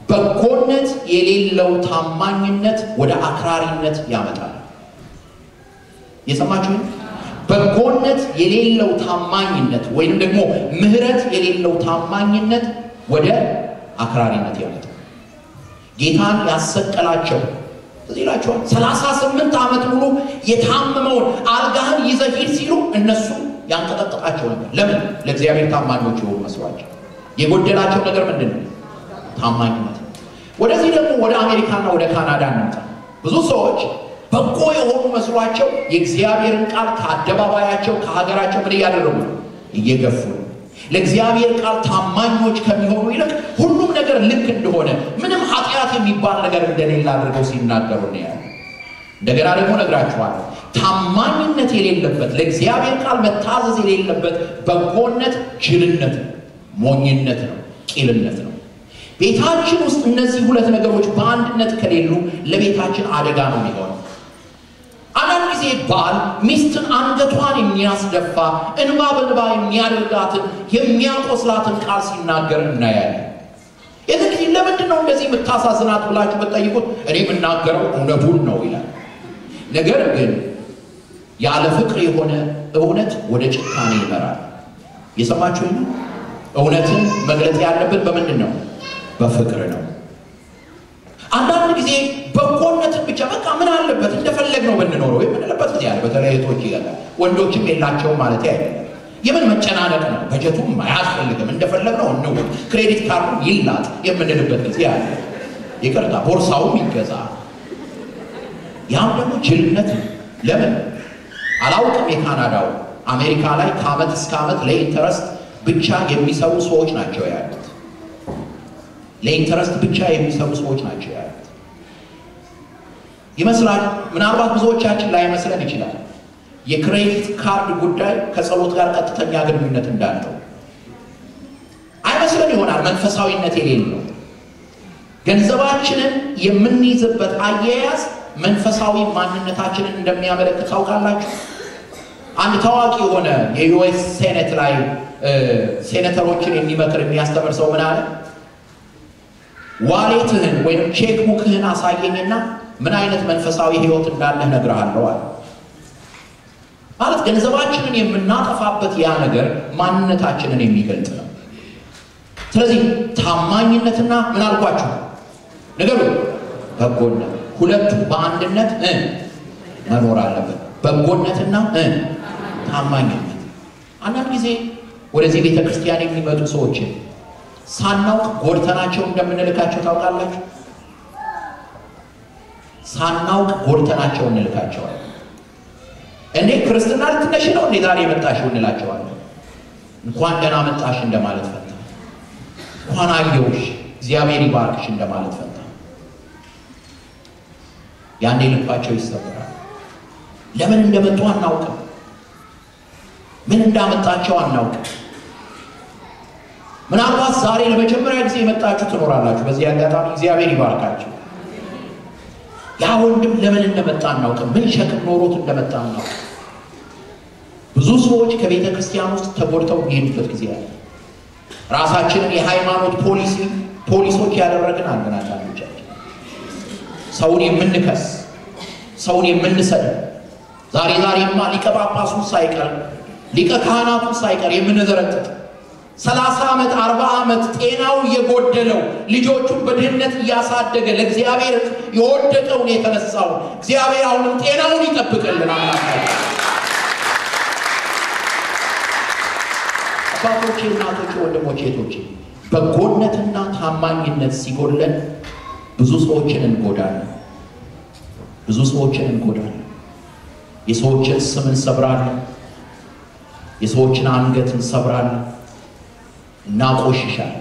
በጎነት የሌለው ታማኝነት ወደ አክራሪነት ያመጣል። የሰማችሁኝ? በጎነት የሌለው ታማኝነት ወይንም ደግሞ ምሕረት የሌለው ታማኝነት ወደ አክራሪነት ያመጣል። ጌታን ያሰቀላቸው እዚህ ይላቸዋል። ሰላሳ ስምንት ዓመት ሙሉ የታመመውን አልጋህን ይዘህ ሂድ ሲሉ እነሱ ያንቀጠቅጣቸው ነበር። ለምን? ለእግዚአብሔር ታማኞች የሆኑ መስሏቸው። የጎደላቸው ነገር ምንድን ነው? ታማኝነት። ወደዚህ ደግሞ ወደ አሜሪካና ወደ ካናዳ እንምጣ። ብዙ ሰዎች በጎ የሆኑ መስሏቸው የእግዚአብሔርን ቃል ከአደባባያቸው ከሀገራቸው ምን እያደረጉ ነው? እየገፉ ነው። ለእግዚአብሔር ቃል ታማኞች ከሚሆኑ ይልቅ ሁሉም ነገር ልክ እንደሆነ ምንም ኃጢአት የሚባል ነገር እንደሌለ አድርገው ሲናገሩ ነው ያለ። እንደገና ደግሞ ነግራችኋለሁ፣ ታማኝነት የሌለበት ለእግዚአብሔር ቃል መታዘዝ የሌለበት በጎነት ጅልነት ነው፣ ሞኝነት ነው፣ ቂልነት ነው። ቤታችን ውስጥ እነዚህ ሁለት ነገሮች በአንድነት ከሌሉ ለቤታችን አደጋ ነው የሚሆነው። አንዳንድ ጊዜ ባል ሚስትን አንገቷን የሚያስደፋ እንባ በንባ የሚያደርጋትን የሚያቆስላትን ቃል ሲናገር እናያለን። የዚህ ጊዜ ለምንድን ነው እንደዚህ የምታሳዝናት ብላችሁ ብትጠይቁት እኔ የምናገረው እውነቱን ነው ይላል። ነገር ግን ያለ ፍቅር የሆነ እውነት ወደ ጭካኔ ይመራል። የሰማችሁ እውነትን መግለጥ ያለብን በምንድን ነው? በፍቅር ነው። አንዳንድ ጊዜ በጎነትን ብቻ በቃ ምን አለበት እንደፈለግ ነው ብንኖረው የምንልበት ጊዜ አለ። በተለይ እህቶች ይገላል፣ ወንዶችም የላቸውም ማለት አይደለም። የምን መጨናነቅ ነው? በጀቱም አያስፈልግም፣ እንደፈለግ ነው እንው፣ ክሬዲት ካርዱ ይላጥ የምንልበት ጊዜ አለ። ይቅርታ ቦርሳውም ይገዛ። ያም ደግሞ ጅልነት ነው። ለምን አላውቅም። የካናዳው አሜሪካ ላይ ከአመት እስከ አመት ለኢንተረስት ብቻ የሚሰሩ ሰዎች ናቸው ያሉት። ለኢንተረስት ብቻ የሚሰሩ ሰዎች ናቸው ያሉት ይመስላል። ምናልባት ብዙዎቻችን ላይ መስለን ይችላል። የክሬዲት ካርድ ጉዳይ ከጸሎት ጋር ቀጥተኛ ግንኙነት እንዳለው አይመስለን ይሆናል። መንፈሳዊነት የሌለው ገንዘባችንን የምንይዝበት አያያዝ መንፈሳዊ ማንነታችንን እንደሚያመለክት ታውቃላችሁ። አንድ ታዋቂ የሆነ የዩኤስ ሴኔት ላይ ሴኔተሮችን የሚመክር የሚያስተምር ሰው ምን አለ? ዋሌትህን ወይም ቼክ ቡክህን አሳየኝና ምን አይነት መንፈሳዊ ሕይወት እንዳለህ እነግርሃለሁ አለ። ማለት ገንዘባችንን የምናጠፋበት ያ ነገር ማንነታችንን የሚገልጥ ነው። ስለዚህ ታማኝነትና ምን አልኳችሁ ነገሩ በጎነት ሁለቱ በአንድነት እ መኖር አለበት። በጎነትና እ ታማኝነት። አንዳንድ ጊዜ ወደዚህ ቤተ ክርስቲያን የሚመጡ ሰዎችን ሳናውቅ ጎድተናቸው እንደምንልካቸው ታውቃላችሁ። ሳናውቅ ጎድተናቸው እንልካቸዋለን። እንዴ ክርስትና ልትነሽ ነው እንዴ ዛሬ የመጣሽው እንላቸዋለን። እንኳን ደህና መጣሽ እንደማለት ፈንታ፣ እንኳን አየሁሽ እግዚአብሔር ይባርክሽ እንደማለት ፈንታ፣ ያኔ ልባቸው ይሰበራል። ለምን እንደመጡ አናውቅም። ምን እንዳመጣቸው አናውቅም። ምናልባት ዛሬ ለመጀመሪያ ጊዜ የመጣችሁ ትኖራላችሁ። በዚህ አጋጣሚ እግዚአብሔር ይባርካችሁ። ያ ወንድም ለምን እንደመጣ አናውቅም። ምን ሸክም ኖሮት እንደመጣ አናውቅም። ብዙ ሰዎች ከቤተ ክርስቲያን ውስጥ ተጎድተው የሚሄዱበት ጊዜ አለ። ራሳችንን የሃይማኖት ፖሊሲ ፖሊሶች ያደረግን አለን። አንዳንዶቻችን ሰውን የምንከስ ሰውን የምንሰድብ ዛሬ ዛሬማ ሊቀ ጳጳሱን ሳይቀር ሊቀ ካህናቱን ሳይቀር የምንዘረጥጥ ሰላሳ ዓመት አርባ ዓመት ጤናው የጎደለው ልጆቹን በድህነት እያሳደገ ለእግዚአብሔር የወደቀውን የተነሳው እግዚአብሔር አሁንም ጤናውን ይጠብቅልን። አምላካችን አባቶቼ፣ እናቶቼ፣ ወንድሞቼ፣ እህቶቼ በጎነትና ታማኝነት ሲጎለን ብዙ ሰዎችን እንጎዳለን። ብዙ ሰዎችን እንጎዳለን። የሰዎችን ስም እንሰብራለን። የሰዎችን አንገት እንሰብራለን። እናቆሽሻለን።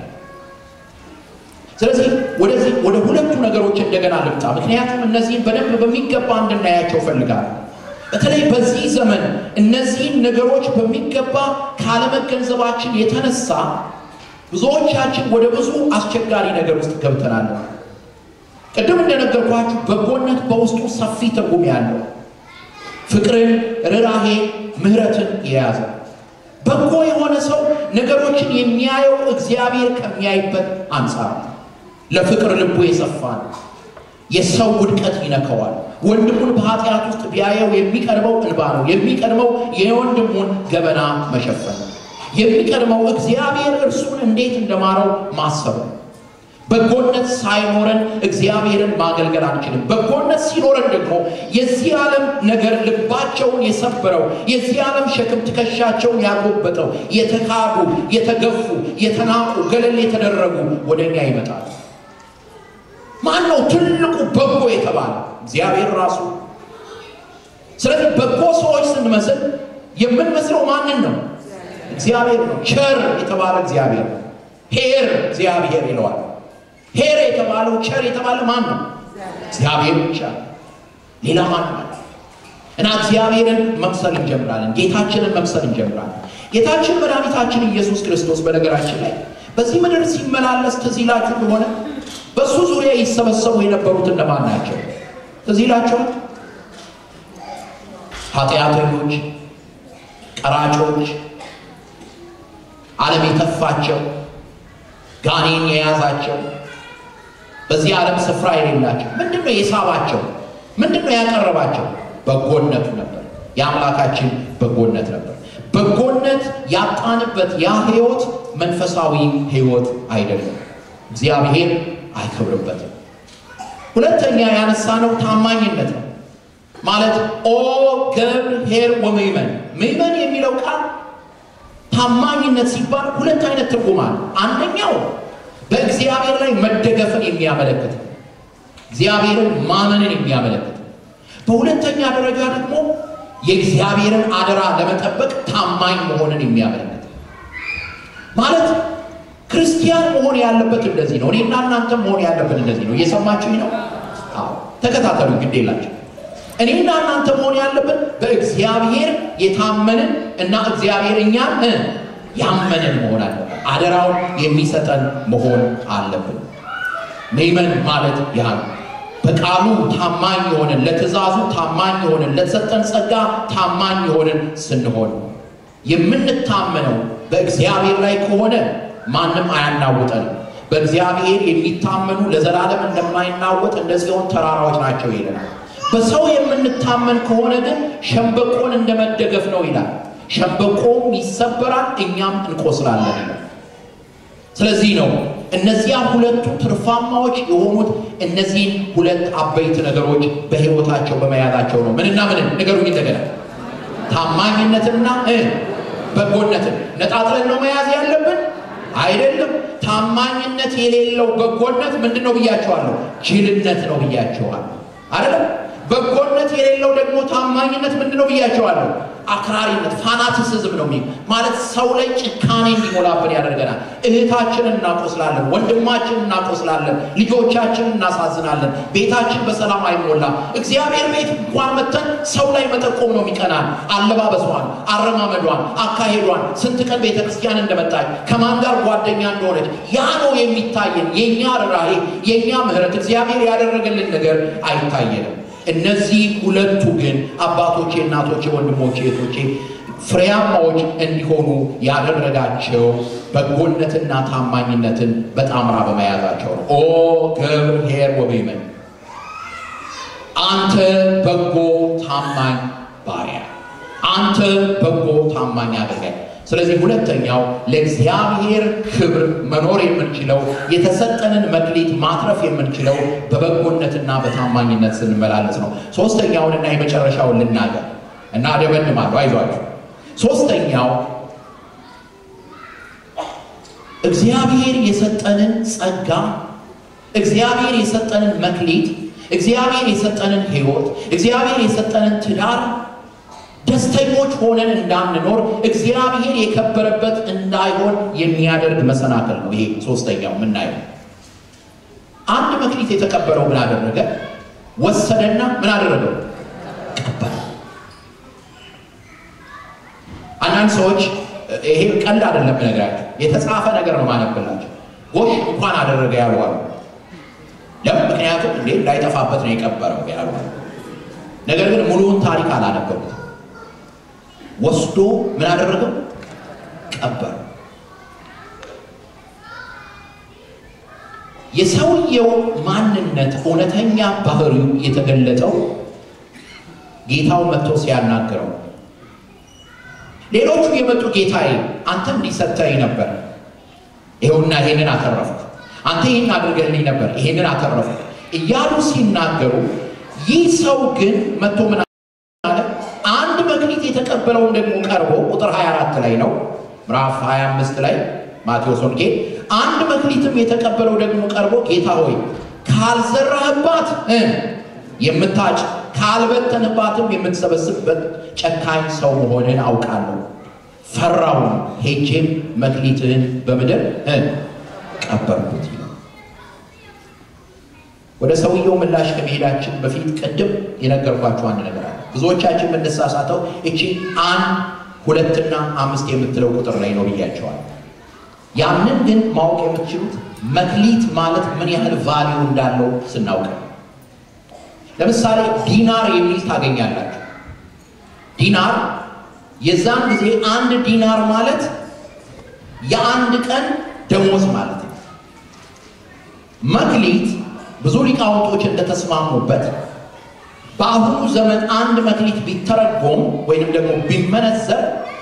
ስለዚህ ወደዚህ ወደ ሁለቱ ነገሮች እንደገና ልምጣ። ምክንያቱም እነዚህን በደንብ በሚገባ እንድናያቸው ፈልጋለሁ። በተለይ በዚህ ዘመን እነዚህን ነገሮች በሚገባ ካለመገንዘባችን የተነሳ ብዙዎቻችን ወደ ብዙ አስቸጋሪ ነገር ውስጥ ገብተናል። ቅድም እንደነገርኳችሁ በጎነት በውስጡ ሰፊ ትርጉም ያለው ፍቅርን፣ ርኅራሄ፣ ምሕረትን የያዘ በጎ የሆነ ሰው ነገሮችን የሚያየው እግዚአብሔር ከሚያይበት አንጻር ነው። ለፍቅር ልቡ የሰፋ ነው። የሰው ውድቀት ይነከዋል። ወንድሙን በኃጢአት ውስጥ ቢያየው የሚቀድመው እንባ ነው። የሚቀድመው የወንድሙን ገበና መሸፈን ነው። የሚቀድመው እግዚአብሔር እርሱን እንዴት እንደማረው ማሰብ ነው። በጎነት ሳይኖረን እግዚአብሔርን ማገልገል አንችልም። በጎነት ሲኖረን ደግሞ የዚህ ዓለም ነገር ልባቸውን የሰበረው የዚህ ዓለም ሸክም ትከሻቸውን ያጎበጠው የተካዱ፣ የተገፉ፣ የተናቁ፣ ገለል የተደረጉ ወደ እኛ ይመጣል። ማን ነው ትልቁ በጎ የተባለ? እግዚአብሔር ራሱ። ስለዚህ በጎ ሰዎች ስንመስል የምንመስለው ማንን ነው? እግዚአብሔር ነው። ቸር የተባለ እግዚአብሔር ነው። ሄር እግዚአብሔር ይለዋል። ሄር የተባለው ቸር የተባለ ማን ነው? እግዚአብሔር ብቻ ሌላ ማን ነው? እና እግዚአብሔርን መምሰል እንጀምራለን። ጌታችንን መምሰል እንጀምራለን። ጌታችን መድኃኒታችን ኢየሱስ ክርስቶስ በነገራችን ላይ በዚህ ምድር ሲመላለስ ትዝ ይላችሁ እንደሆነ በእሱ ዙሪያ ይሰበሰቡ የነበሩት እነማን ናቸው? ትዝ ይላችኋል? ኃጢአተኞች፣ ቀራጮች፣ ዓለም የተፋቸው፣ ጋኔን የያዛቸው በዚህ ዓለም ስፍራ የሌላቸው ምንድን ነው የሳባቸው? ምንድን ነው ያቀረባቸው? በጎነቱ ነበር። የአምላካችን በጎነት ነበር። በጎነት ያጣንበት ያ ህይወት መንፈሳዊ ህይወት አይደለም። እግዚአብሔር አይከብርበትም። ሁለተኛ ያነሳነው ታማኝነት ነው። ማለት ኦ ገብር ኄር ወምእመን ምእመን የሚለው ቃል ታማኝነት ሲባል ሁለት አይነት ትርጉም አለ። አንደኛው በእግዚአብሔር ላይ መደገፍን የሚያመለክት ነው። እግዚአብሔርን ማመንን የሚያመለክት ነው። በሁለተኛ ደረጃ ደግሞ የእግዚአብሔርን አደራ ለመጠበቅ ታማኝ መሆንን የሚያመለክት ነው። ማለት ክርስቲያን መሆን ያለበት እንደዚህ ነው። እኔና እናንተም መሆን ያለበት እንደዚህ ነው። እየሰማችሁኝ ነው? አዎ፣ ተከታተሉ። ግድ የላቸው እኔና እናንተ መሆን ያለብን በእግዚአብሔር የታመንን እና እግዚአብሔር እኛን ያመንን መሆን አለብን። አደራውን የሚሰጠን መሆን አለብን። ምእመን ማለት ያ ነው። በቃሉ ታማኝ የሆንን ለትእዛዙ ታማኝ የሆንን ለተሰጠን ጸጋ ታማኝ የሆንን ስንሆን የምንታመነው በእግዚአብሔር ላይ ከሆነ ማንም አያናውጠንም። በእግዚአብሔር የሚታመኑ ለዘላለም እንደማይናወጥ እንደ ጽዮን ተራራዎች ናቸው ይለናል። በሰው የምንታመን ከሆነ ግን ሸምበቆን እንደመደገፍ ነው ይላል። ሸምበቆም ይሰበራል፣ እኛም እንቆስላለን ይላል። ስለዚህ ነው እነዚያ ሁለቱ ትርፋማዎች የሆኑት እነዚህን ሁለት አበይት ነገሮች በሕይወታቸው በመያዛቸው ነው። ምንና ምንን ንገሩኝ እንደገና። ታማኝነትና በጎነትን ነጣጥለን ነው መያዝ ያለብን አይደለም። ታማኝነት የሌለው በጎነት ምንድን ነው ብያቸዋለሁ? ጅልነት ነው ብያቸዋለሁ። አይደለም በጎነት የሌለው ደግሞ ታማኝነት ምንድን ነው ብያቸዋለሁ? አክራሪነት ፋናቲሲዝም ነው የሚል ማለት ሰው ላይ ጭካኔ እንዲሞላብን ያደርገናል። እህታችንን እናቆስላለን፣ ወንድማችንን እናቆስላለን፣ ልጆቻችንን እናሳዝናለን። ቤታችን በሰላም አይሞላም። እግዚአብሔር ቤት እንኳን መተን ሰው ላይ መጠቆም ነው የሚቀናል። አለባበሷን፣ አረማመዷን፣ አካሄዷን፣ ስንት ቀን ቤተ ክርስቲያን እንደመጣች ከማን ጋር ጓደኛ እንደሆነች ያ ነው የሚታየን። የእኛ ርኅራኄ፣ የእኛ ምሕረት፣ እግዚአብሔር ያደረገልን ነገር አይታየንም። እነዚህ ሁለቱ ግን አባቶቼ፣ እናቶቼ፣ ወንድሞቼ፣ እህቶቼ ፍሬያማዎች እንዲሆኑ ያደረጋቸው በጎነትና ታማኝነትን በጣምራ በመያዛቸው ነው። ኦ ገብር ኄር ወምእመን፣ አንተ በጎ ታማኝ ባሪያ፣ አንተ በጎ ታማኝ አገልጋይ። ስለዚህ ሁለተኛው ለእግዚአብሔር ክብር መኖር የምንችለው የተሰጠንን መክሊት ማትረፍ የምንችለው በበጎነትና በታማኝነት ስንመላለስ ነው። ሶስተኛውንና የመጨረሻውን ልናገር እና አደመድማለሁ። አይዟችሁ። ሶስተኛው እግዚአብሔር የሰጠንን ጸጋ፣ እግዚአብሔር የሰጠንን መክሊት፣ እግዚአብሔር የሰጠንን ሕይወት፣ እግዚአብሔር የሰጠንን ትዳር ደስተኞች ሆነን እንዳንኖር እግዚአብሔር የከበረበት እንዳይሆን የሚያደርግ መሰናክል ነው። ይሄ ሶስተኛው የምናየው አንድ መክሊት የተቀበለው ምን አደረገ? ወሰደና ምን አደረገው? ቀበረ። አንዳንድ ሰዎች ይሄ ቀልድ አይደለም ነገራቸው፣ የተጻፈ ነገር ነው ማነብላቸው። ጎሽ እንኳን አደረገ ያሉ አሉ። ለምን? ምክንያቱም እንዴ እንዳይጠፋበት ነው የቀበረው ያሉ። ነገር ግን ሙሉውን ታሪክ አላነበቡትም። ወስዶ ምን አደረገው? ቀበረ። የሰውየው ማንነት እውነተኛ ባህሪው የተገለጠው ጌታው መጥቶ ሲያናግረው ሌሎቹ የመጡ ጌታዬ አንተ እንዲሰጠኝ ነበር፣ ይኸውና ይሄንን አተረፍኩ፣ አንተ ይህን አድርገልኝ ነበር፣ ይሄንን አተረፍኩ እያሉ ሲናገሩ፣ ይህ ሰው ግን መጥቶ ምን አለ? አንድ መክሊት የተቀበለውን ደግሞ ቀርቦ ቁጥር 24 ላይ ነው ምዕራፍ 25 ላይ ማቴዎስ ወንጌል አንድ መክሊትም የተቀበለው ደግሞ ቀርቦ ጌታ ሆይ ካልዘራህባት የምታጭ ካልበተንባትም የምትሰበስብበት ጨካኝ ሰው መሆንን አውቃለሁ። ፈራው፣ ሄጄም መክሊትህን በምድር ቀበርኩት። ወደ ሰውየው ምላሽ ከመሄዳችን በፊት ቅድም የነገርኳችሁ አንድ ነገር አለ። ብዙዎቻችን የምንሳሳተው እቺ አንድ ሁለትና አምስት የምትለው ቁጥር ላይ ነው ብያቸዋል። ያንን ግን ማወቅ የምትችሉት መክሊት ማለት ምን ያህል ቫሊዩ እንዳለው ስናውቅ ለምሳሌ ዲናር የሚል ታገኛላችሁ። ዲናር የዛን ጊዜ አንድ ዲናር ማለት የአንድ ቀን ደሞዝ ማለት ነው። መክሊት ብዙ ሊቃውንቶች እንደተስማሙበት በአሁኑ ዘመን አንድ መክሊት ቢተረጎም ወይንም ደግሞ ቢመነዘር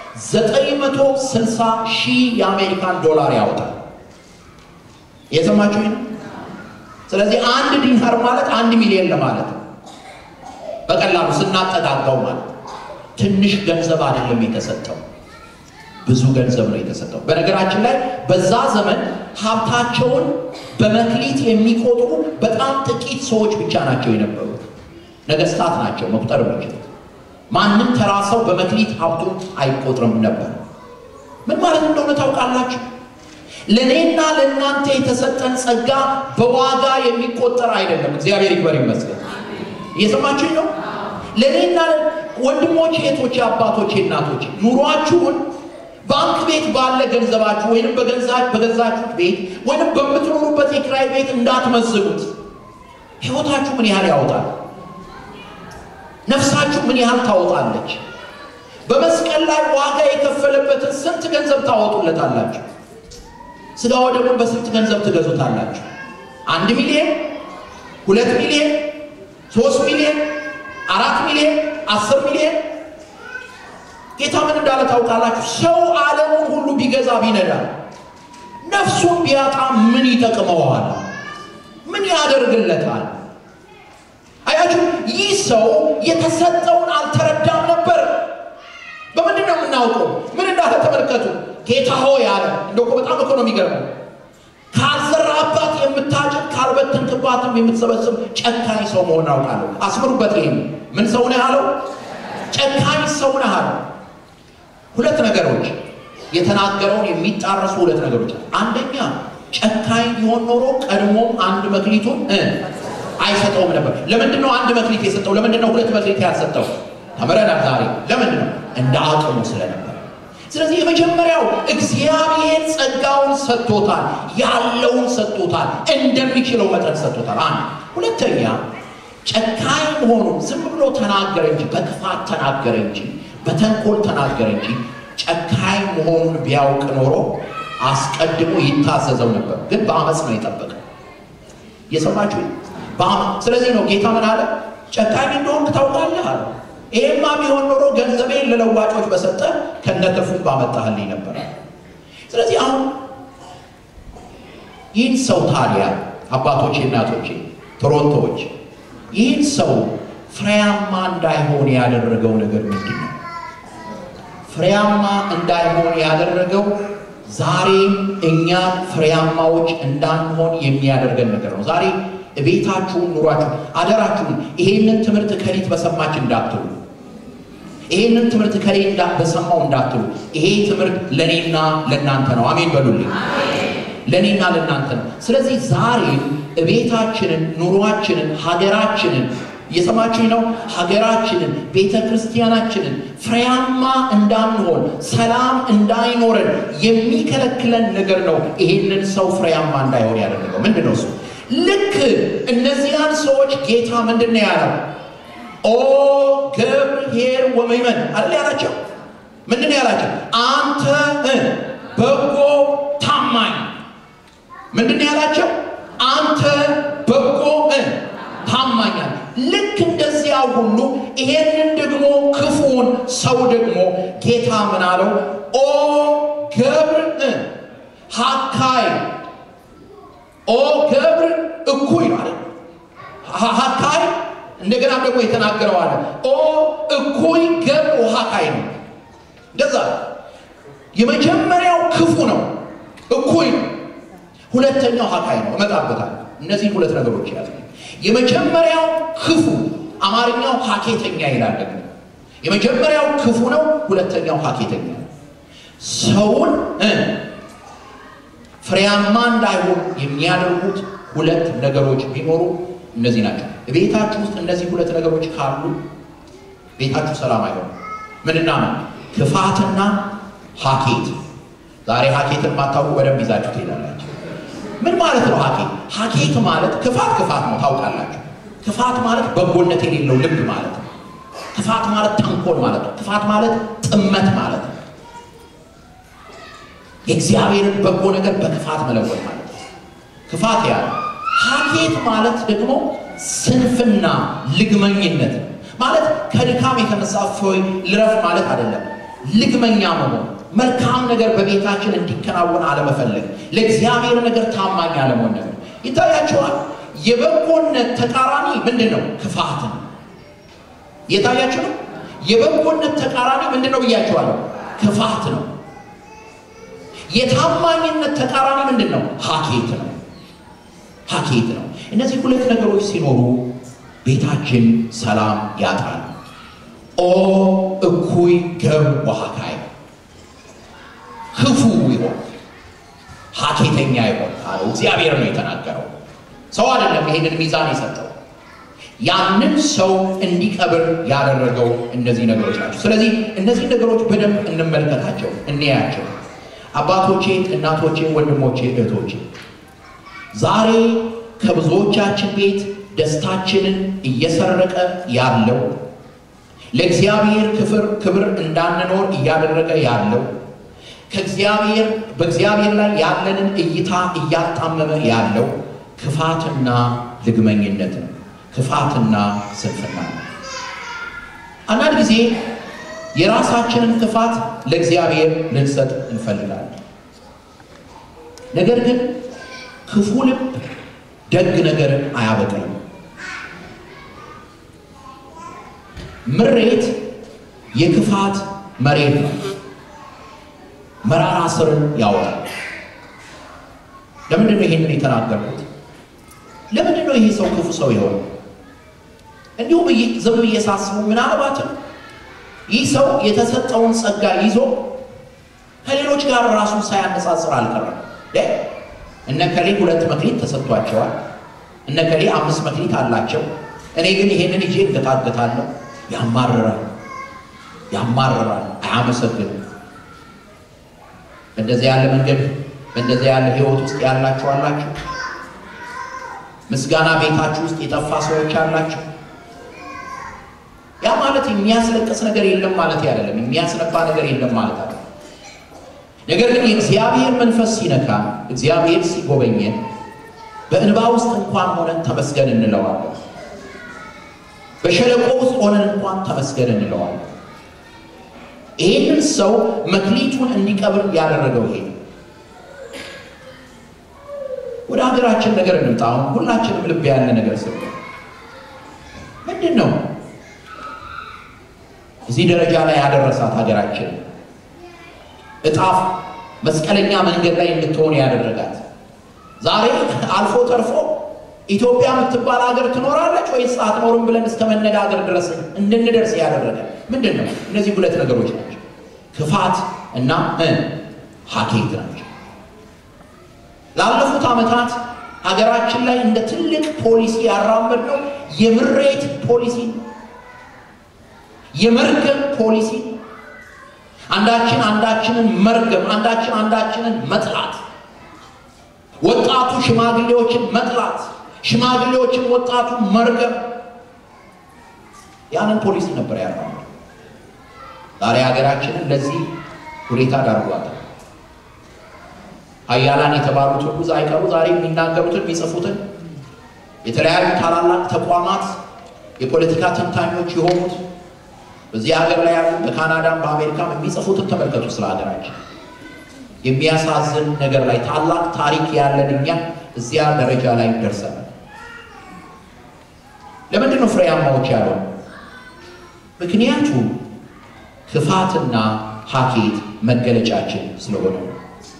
960 ሺህ የአሜሪካን ዶላር ያወጣል። የሰማችሁ? ስለዚህ አንድ ዲናር ማለት አንድ ሚሊዮን ለማለት ነው። በቀላሉ ስናጠጋጋው ማለት ትንሽ ገንዘብ አይደለም የተሰጠው፣ ብዙ ገንዘብ ነው የተሰጠው። በነገራችን ላይ በዛ ዘመን ሀብታቸውን በመክሊት የሚቆጥሩ በጣም ጥቂት ሰዎች ብቻ ናቸው የነበሩት። ነገስታት ናቸው መቁጠር የሚችሉት። ማንም ተራ ሰው በመክሊት ሀብቱ አይቆጥርም ነበር። ምን ማለት እንደሆነ ታውቃላችሁ? ለእኔና ለእናንተ የተሰጠን ጸጋ በዋጋ የሚቆጠር አይደለም። እግዚአብሔር ይክበር ይመስገን። እየሰማችሁኝ ነው? ለእኔና ወንድሞቼ፣ እህቶቼ፣ አባቶቼ፣ እናቶቼ ኑሯችሁን ባንክ ቤት ባለ ገንዘባችሁ ወይንም በገዛችሁት ቤት ወይንም በምትኖሩበት የኪራይ ቤት እንዳትመዝኑት። ህይወታችሁ ምን ያህል ያወጣል? ነፍሳችሁ ምን ያህል ታወጣለች? በመስቀል ላይ ዋጋ የከፈለበትን ስንት ገንዘብ ታወጡለታላችሁ? ስጋው ደግሞ በስንት ገንዘብ ትገዙታላችሁ? አንድ ሚሊዮን፣ ሁለት ሚሊዮን፣ ሶስት ሚሊዮን፣ አራት ሚሊዮን፣ አስር ሚሊዮን። ጌታ ምን እንዳለ ታውቃላችሁ? ሰው ዓለሙን ሁሉ ቢገዛ ቢነዳ ነፍሱን ቢያጣ ምን ይጠቅመዋል? ምን ያደርግለታል? አያችሁ፣ ይህ ሰው የተሰጠውን አልተረዳም ነበር። በምንድን ነው የምናውቀው? ምን እንዳለ ተመልከቱ። ጌታ ሆይ አለ። እንደው እኮ በጣም እኮ ነው የሚገርመው። ካልዘራህባት የምታጭድ ካልበተንክባትም የምትሰበስብ ጨካኝ ሰው መሆን አውቃለሁ። አስምሩበት። ይህም ምን ሰው ነህ አለው? ጨካኝ ሰው ነህ አለው። ሁለት ነገሮች የተናገረውን የሚጣረሱ ሁለት ነገሮች። አንደኛ ጨካኝ ቢሆን ኖሮ ቀድሞም አንድ መክሊቱን አይሰጠውም ነበር። ለምንድን ነው አንድ መክሊት የሰጠው? ለምንድን ነው ሁለት መክሊት ያልሰጠው? ተምረናል ዛሬ። ለምንድን ነው? እንደ አቅሙ ስለነበር። ስለዚህ የመጀመሪያው እግዚአብሔር ጸጋውን ሰጥቶታል፣ ያለውን ሰጥቶታል፣ እንደሚችለው መጠን ሰጥቶታል። አንድ ሁለተኛ ጨካኝ መሆኑን ዝም ብሎ ተናገረ እንጂ በክፋት ተናገረ እንጂ በተንኮል ተናገረ እንጂ ጨካኝ መሆኑን ቢያውቅ ኖሮ አስቀድሞ ይታዘዘው ነበር። ግን በአመፅ ነው የጠበቀው። የሰማችሁ ስለዚህ ነው ጌታ ምን አለ? ጨካኝ እንደሆንክ ታውቃለህ አለ። ይሄማ ቢሆን ኖሮ ገንዘቤን ለለዋጮች በሰጠ ከነትርፉ ባመጣህልኝ ነበር። ስለዚህ አሁን ይህን ሰው ታዲያ አባቶቼ፣ እናቶቼ፣ ቶሮንቶዎች ይህን ሰው ፍሬያማ እንዳይሆን ያደረገው ነገር ምንድን ነው? ፍሬያማ እንዳይሆን ያደረገው ዛሬም እኛ ፍሬያማዎች እንዳንሆን የሚያደርገን ነገር ነው። ዛሬ ቤታችሁን፣ ኑሯችሁ አደራችሁን ይሄንን ትምህርት ከሊት በሰማች እንዳትሉ፣ ይሄንን ትምህርት ከሌ በሰማው እንዳትሉ። ይሄ ትምህርት ለእኔና ለእናንተ ነው። አሜን በሉልኝ። ለእኔና ለእናንተ ነው። ስለዚህ ዛሬም ቤታችንን፣ ኑሯችንን፣ ሀገራችንን እየሰማችሁኝ ነው? ሀገራችንን፣ ቤተ ክርስቲያናችንን ፍሬያማ እንዳንሆን ሰላም እንዳይኖረን የሚከለክለን ነገር ነው። ይሄንን ሰው ፍሬያማ እንዳይሆን ያደረገው ምንድን ነው? እሱ ልክ እነዚያን ሰዎች ጌታ ምንድን ነው ያለው? ኦ ገብርኄር ወመይመን አይደል ያላቸው? ምንድን ነው ያላቸው? አንተ በጎ ታማኝ ምንድን ነው ያላቸው? አንተ ሰው ደግሞ ጌታ ምን አለው? ኦ ገብር ሀካይ ኦ ገብር እኩይ ማለት ሀካይ እንደገና ደግሞ የተናገረው አለ ኦ እኩይ ገብር ሀካይ ነው። እንደዛ የመጀመሪያው ክፉ ነው፣ እኩይ ነው። ሁለተኛው ሀካይ ነው። እመጣበታል። እነዚህ ሁለት ነገሮች ያዙ። የመጀመሪያው ክፉ አማርኛው ሀኬተኛ ይላል። ደግሞ የመጀመሪያው ክፉ ነው፣ ሁለተኛው ሀኬተኛ ነው። ሰውን ፍሬያማ እንዳይሆን የሚያደርጉት ሁለት ነገሮች ቢኖሩ እነዚህ ናቸው። ቤታችሁ ውስጥ እነዚህ ሁለት ነገሮች ካሉ ቤታችሁ ሰላም አይሆንም። ምንና ነው? ክፋትና ሀኬት። ዛሬ ሀኬትን ማታውቁ በደንብ ይዛችሁ ትሄዳላችሁ። ምን ማለት ነው ሀኬት? ሀኬት ማለት ክፋት ክፋት ነው ታውቃላችሁ። ክፋት ማለት በጎነት የሌለው ልብ ማለት ነው። ክፋት ማለት ተንኮል ማለት ነው። ክፋት ማለት ጥመት ማለት ነው። የእግዚአብሔርን በጎ ነገር በክፋት መለወጥ ማለት ነው። ክፋት ያለ ሀኬት ማለት ደግሞ ስንፍና፣ ልግመኝነት ማለት ከድካም የተነሳ እፎይ ልረፍ ማለት አይደለም። ልግመኛ መሆን፣ መልካም ነገር በቤታችን እንዲከናወን አለመፈለግ፣ ለእግዚአብሔር ነገር ታማኝ አለመሆን ነገር ይታያቸዋል። የበጎነት ተቃራኒ ምንድን ነው? ክፋት ነው። የታያችሁ ነው። የበጎነት ተቃራኒ ምንድን ነው ብያቸዋለሁ? ክፋት ነው። የታማኝነት ተቃራኒ ምንድን ነው? ሀኬት ነው። ሀኬት ነው። እነዚህ ሁለት ነገሮች ሲኖሩ ቤታችን ሰላም ያጣል። ኦ እኩይ ገብ ወሀካይ ክፉ ይሆን ሀኬተኛ ይሆን አለው። እግዚአብሔር ነው የተናገረው፣ ሰው አይደለም ይሄንን ሚዛን የሰጠው። ያንን ሰው እንዲቀብር ያደረገው እነዚህ ነገሮች ናቸው። ስለዚህ እነዚህ ነገሮች በደንብ እንመልከታቸው፣ እንያቸው። አባቶቼ፣ እናቶቼ፣ ወንድሞቼ፣ እህቶቼ ዛሬ ከብዙዎቻችን ቤት ደስታችንን እየሰረቀ ያለው ለእግዚአብሔር ክፍር ክብር እንዳንኖር እያደረገ ያለው ከእግዚአብሔር በእግዚአብሔር ላይ ያለንን እይታ እያጣመመ ያለው ክፋትና ልግመኝነት ነው። ክፋትና ስንፍና ነው። አንዳንድ ጊዜ የራሳችንን ክፋት ለእግዚአብሔር ልንሰጥ እንፈልጋለን። ነገር ግን ክፉ ልብ ደግ ነገርን አያበቅልም። ምሬት የክፋት መሬት ነው። መራራ ስርን ያወጣል። ለምንድን ነው ይሄንን የተናገርኩት? ለምንድን ነው ይሄ ሰው ክፉ ሰው የሆነ? እንዲሁም ዝም ብዬ ሳስበው ምናልባትም ይህ ሰው የተሰጠውን ጸጋ ይዞ ከሌሎች ጋር ራሱን ሳያነጻጽር አልቀረም። እነ ከሌ ሁለት መክሊት ተሰጥቷቸዋል፣ እነ ከሌ አምስት መክሊት አላቸው፣ እኔ ግን ይሄንን ይዤ እንገታገታለሁ። ያማርራል፣ ያማርራል፣ አያመሰግንም። በእንደዚህ ያለ መንገድ በእንደዚህ ያለ ህይወት ውስጥ ያላችሁ አላችሁ። ምስጋና ቤታችሁ ውስጥ የጠፋ ሰዎች አላችሁ። ያ ማለት የሚያስለቅስ ነገር የለም ማለት አይደለም። የሚያስነባ ነገር የለም ማለት አይደለም። ነገር ግን የእግዚአብሔር መንፈስ ሲነካ፣ እግዚአብሔር ሲጎበኘን በእንባ ውስጥ እንኳን ሆነን ተመስገን እንለዋለን። በሸለቆ ውስጥ ሆነን እንኳን ተመስገን እንለዋለን። ይህንን ሰው መክሊቱን እንዲቀብር ያደረገው ይሄ ወደ ሀገራችን ነገር እንምጣ። አሁን ሁላችንም ልብ ያለ ነገር ስ ምንድን ነው እዚህ ደረጃ ላይ ያደረሳት ሀገራችን እጣፍ መስቀለኛ መንገድ ላይ እንድትሆን ያደረጋት ዛሬ አልፎ ተርፎ ኢትዮጵያ የምትባል ሀገር ትኖራለች ወይስ አትኖርም ብለን እስከ መነጋገር ድረስ እንድንደርስ ያደረገ ምንድን ነው? እነዚህ ሁለት ነገሮች ናቸው፣ ክፋት እና ሀኬት ናቸው። ላለፉት ዓመታት ሀገራችን ላይ እንደ ትልቅ ፖሊሲ ያራመድ ነው የምሬት ፖሊሲ፣ የመርገም ፖሊሲ፣ አንዳችን አንዳችንን መርገም፣ አንዳችን አንዳችንን መጥላት፣ ወጣቱ ሽማግሌዎችን መጥላት፣ ሽማግሌዎችን ወጣቱ መርገም፣ ያንን ፖሊሲ ነበር ያራመድ። ዛሬ ሀገራችንን ለዚህ ሁኔታ ዳርጓታል። ሀያላን የተባሉት ሁሉ አይቀሩ ዛሬ የሚናገሩትን የሚጽፉትን የተለያዩ ታላላቅ ተቋማት የፖለቲካ ተንታኞች የሆኑት በዚህ ሀገር ላይ ያሉ በካናዳም በአሜሪካም የሚጽፉትን ተመልከቱ ስለ ሀገራችን የሚያሳዝን ነገር ላይ ታላቅ ታሪክ ያለን እኛ እዚያ ደረጃ ላይ ደርሰናል። ለምንድን ነው ፍሬያማዎች ያለው? ምክንያቱም ክፋትና ሀኬት መገለጫችን ስለሆነ ነው።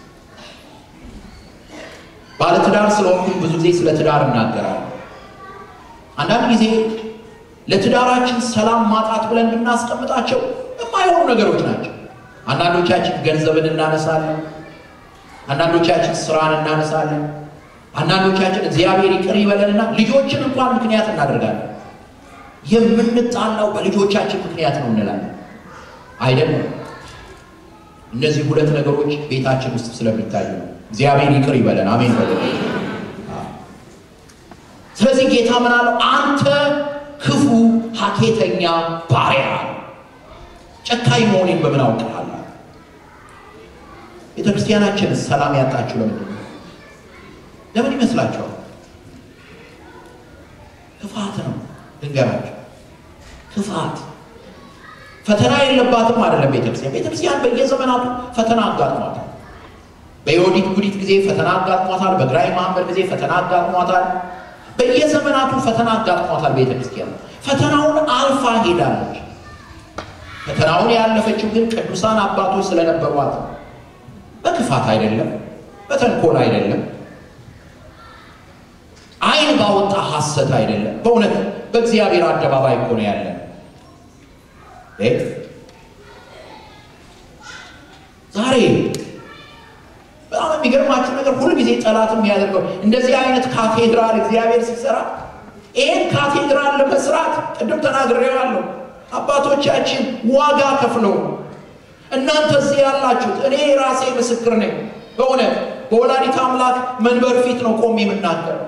ባለትዳር ስለሆንኩኝ ብዙ ጊዜ ስለ ትዳር እናገራለሁ። አንዳንድ ጊዜ ለትዳራችን ሰላም ማጣት ብለን የምናስቀምጣቸው የማይሆኑ ነገሮች ናቸው። አንዳንዶቻችን ገንዘብን እናነሳለን። አንዳንዶቻችን ስራን እናነሳለን። አንዳንዶቻችን እግዚአብሔር ይቅር ይበለንና ልጆችን እንኳን ምክንያት እናደርጋለን። የምንጣላው በልጆቻችን ምክንያት ነው እንላለን። አይደለም። እነዚህ ሁለት ነገሮች ቤታችን ውስጥ ስለሚታዩ ነው። እግዚአብሔር ይቅር ይበለን። አሜን በለ። ስለዚህ ጌታ ምን አለው? አንተ ክፉ ሀኬተኛ ባሪያ ጨካኝ መሆኔን በምን አውቅሃለሁ? ቤተ ክርስቲያናችን ሰላም ያጣችሁ ለምንድን ነው? ለምን ይመስላችኋል? ክፋት ነው። ድንገራችሁ ክፋት ፈተና የለባትም አይደለም። ቤተክርስቲያን ቤተክርስቲያን በየዘመናቱ ፈተና አጋጥሟታል። በዮዲት ጉዲት ጊዜ ፈተና አጋጥሟታል። በግራኝ መሐመድ ጊዜ ፈተና አጋጥሟታል። በየዘመናቱ ፈተና አጋጥሟታል። ቤተክርስቲያን ፈተናውን አልፋ ሄዳለች። ፈተናውን ያለፈችው ግን ቅዱሳን አባቶች ስለነበሯት በክፋት አይደለም፣ በተንኮል አይደለም፣ ዓይን ባወጣ ሐሰት አይደለም። በእውነት በእግዚአብሔር አደባባይ እኮ ነው ያለን። ዛሬ በጣም የሚገርማችሁ ነገር ሁልጊዜ ጠላት የሚያደርገው እንደዚህ አይነት ካቴድራል እግዚአብሔር ሲሰራ ይህን ካቴድራል ለመስራት ቅድም ተናግሬዋለሁ። አባቶቻችን ዋጋ ከፍለው እናንተ እዚህ ያላችሁት እኔ ራሴ ምስክር ነኝ። በእውነት በወላዲት አምላክ መንበር ፊት ነው ቆሜ የምናገረው።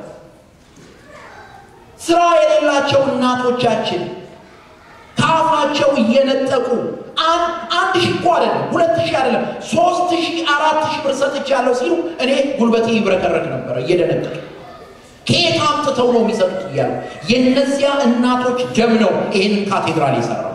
ስራ የሌላቸው እናቶቻችን ከአፋቸው እየነጠቁ አንድ ሺህ እኮ አይደለም ሁለት ሺህ አይደለም ሶስት ሺህ አራት ሺህ ብር ሰጥቻለሁ ሲሉ እኔ ጉልበቴ ይብረከረክ ነበረ እየደነገጡ ከየት አምጥተው ነው የሚሰጡት እያሉ የእነዚያ እናቶች ደም ነው ይህንን ካቴድራል የሰራው።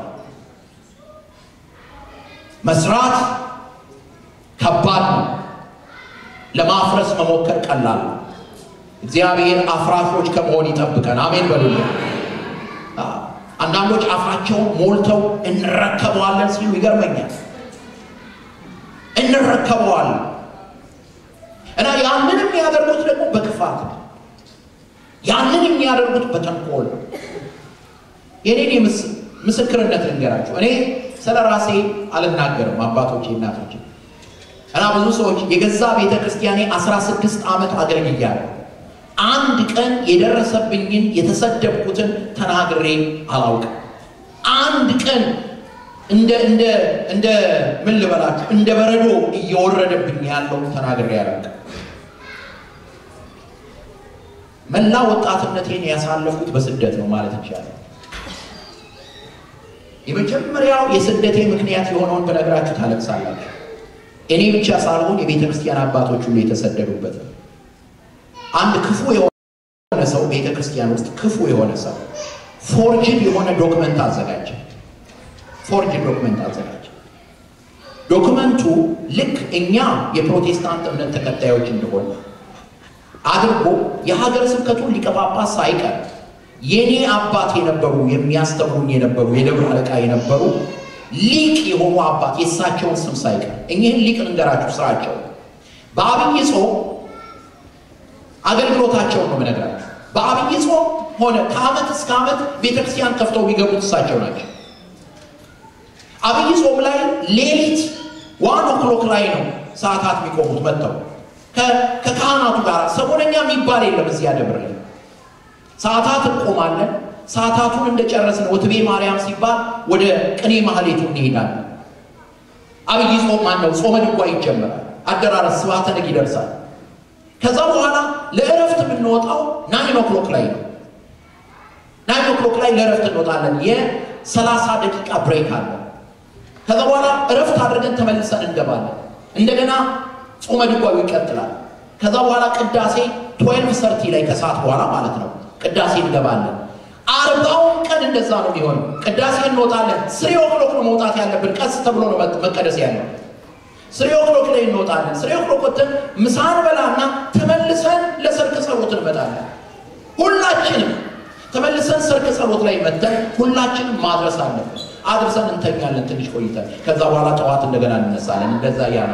መስራት ከባድ ነው። ለማፍረስ መሞከር ቀላል ነው። እግዚአብሔር አፍራሾች ከመሆን ይጠብቀን። አሜን በሉልን። አንዳንዶች አፋቸውን ሞልተው እንረከበዋለን ሲሉ ይገርመኛል። እንረከበዋለን እና ያንን የሚያደርጉት ደግሞ በክፋት ነው። ያንን የሚያደርጉት በተንኮል ነው። የኔን ምስክርነት ልንገራችሁ። እኔ ስለ ራሴ አልናገርም፣ አባቶቼ እናቶቼ እና ብዙ ሰዎች የገዛ ቤተ ክርስቲያኔ አስራ ስድስት ዓመት አገልግያለሁ። አንድ ቀን የደረሰብኝን የተሰደብኩትን ተናግሬ አላውቅም። አንድ ቀን እንደ እንደ እንደ ምን ልበላችሁ እንደ በረዶ እየወረደብኝ ያለው ተናግሬ አላውቅም። መላ ወጣትነቴን ያሳለፍኩት በስደት ነው ማለት ይቻላል። የመጀመሪያው የስደቴ ምክንያት የሆነውን በነገራችሁ ታለቅሳላችሁ። እኔ ብቻ ሳልሆን የቤተ ክርስቲያን አባቶች ሁሉ የተሰደዱበት ነው። አንድ ክፉ የሆነ ሰው ቤተ ክርስቲያን ውስጥ ክፉ የሆነ ሰው ፎርጅድ የሆነ ዶክመንት አዘጋጀ። ፎርጅድ ዶክመንት አዘጋጀ። ዶክመንቱ ልክ እኛ የፕሮቴስታንት እምነት ተከታዮች እንደሆነ አድርጎ የሀገር ስብከቱን ሊቀ ጳጳስ ሳይቀር የኔ አባት የነበሩ የሚያስተምሩኝ የነበሩ የደብረ አለቃ የነበሩ ሊቅ የሆኑ አባት የእሳቸውን ስም ሳይቀር እኚህን ሊቅ ልንገራችሁ ስራቸው በአብይ ጾም አገልግሎታቸውን ነው የምነግራችሁ። በአብይ ጾም ሆነ ከዓመት እስከ ዓመት ቤተክርስቲያን ከፍተው የሚገቡት እሳቸው ናቸው። አብይ ጾም ላይ ሌሊት ዋን ኦክሎክ ላይ ነው ሰዓታት የሚቆሙት መጥተው ከካህናቱ ጋር ሰሞነኛ የሚባል የለም። እዚያ ደብር ላይ ሰዓታት እንቆማለን። ሰዓታቱን እንደጨረስን ወትቤ ማርያም ሲባል ወደ ቅኔ ማህሌቱ እንሄዳለን። አብይ ጾም ማን ነው? ጾመ ድጓ ይጀመራል። አደራረስ ስብሐተ ነግ ይደርሳል። ከዛ በኋላ ለእረፍት የምንወጣው ናይን ኦክሎክ ላይ ነው። ናይን ኦክሎክ ላይ ለእረፍት እንወጣለን። የሰላሳ ደቂቃ ብሬክ አለ። ከዛ በኋላ እረፍት አድርገን ተመልሰን እንገባለን። እንደገና ጾመ ድጓው ይቀጥላል። ከዛ በኋላ ቅዳሴ ትዌልቭ ሰርቲ ላይ ከሰዓት በኋላ ማለት ነው ቅዳሴ እንገባለን። አርባውን ቀን ዘንድ እንደዛ ነው የሚሆነው። ቅዳሴ እንወጣለን። ስሪ ኦክሎክ ነው መውጣት ያለብን። ቀስ ተብሎ ነው መቀደስ ያለው። ስሪ ኦክሎክ ላይ እንወጣለን። ስሪ ኦክሎክ ወጥተን ምሳን በላና ተመልሰን ለሰርክ ጸሎት እንመጣለን። ሁላችንም ተመልሰን ሰርክ ጸሎት ላይ መጥተን ሁላችንም ማድረስ አለብን። አድርሰን እንተኛለን ትንሽ ቆይተን። ከዛ በኋላ ጠዋት እንደገና እንነሳለን። እንደዛ እያለ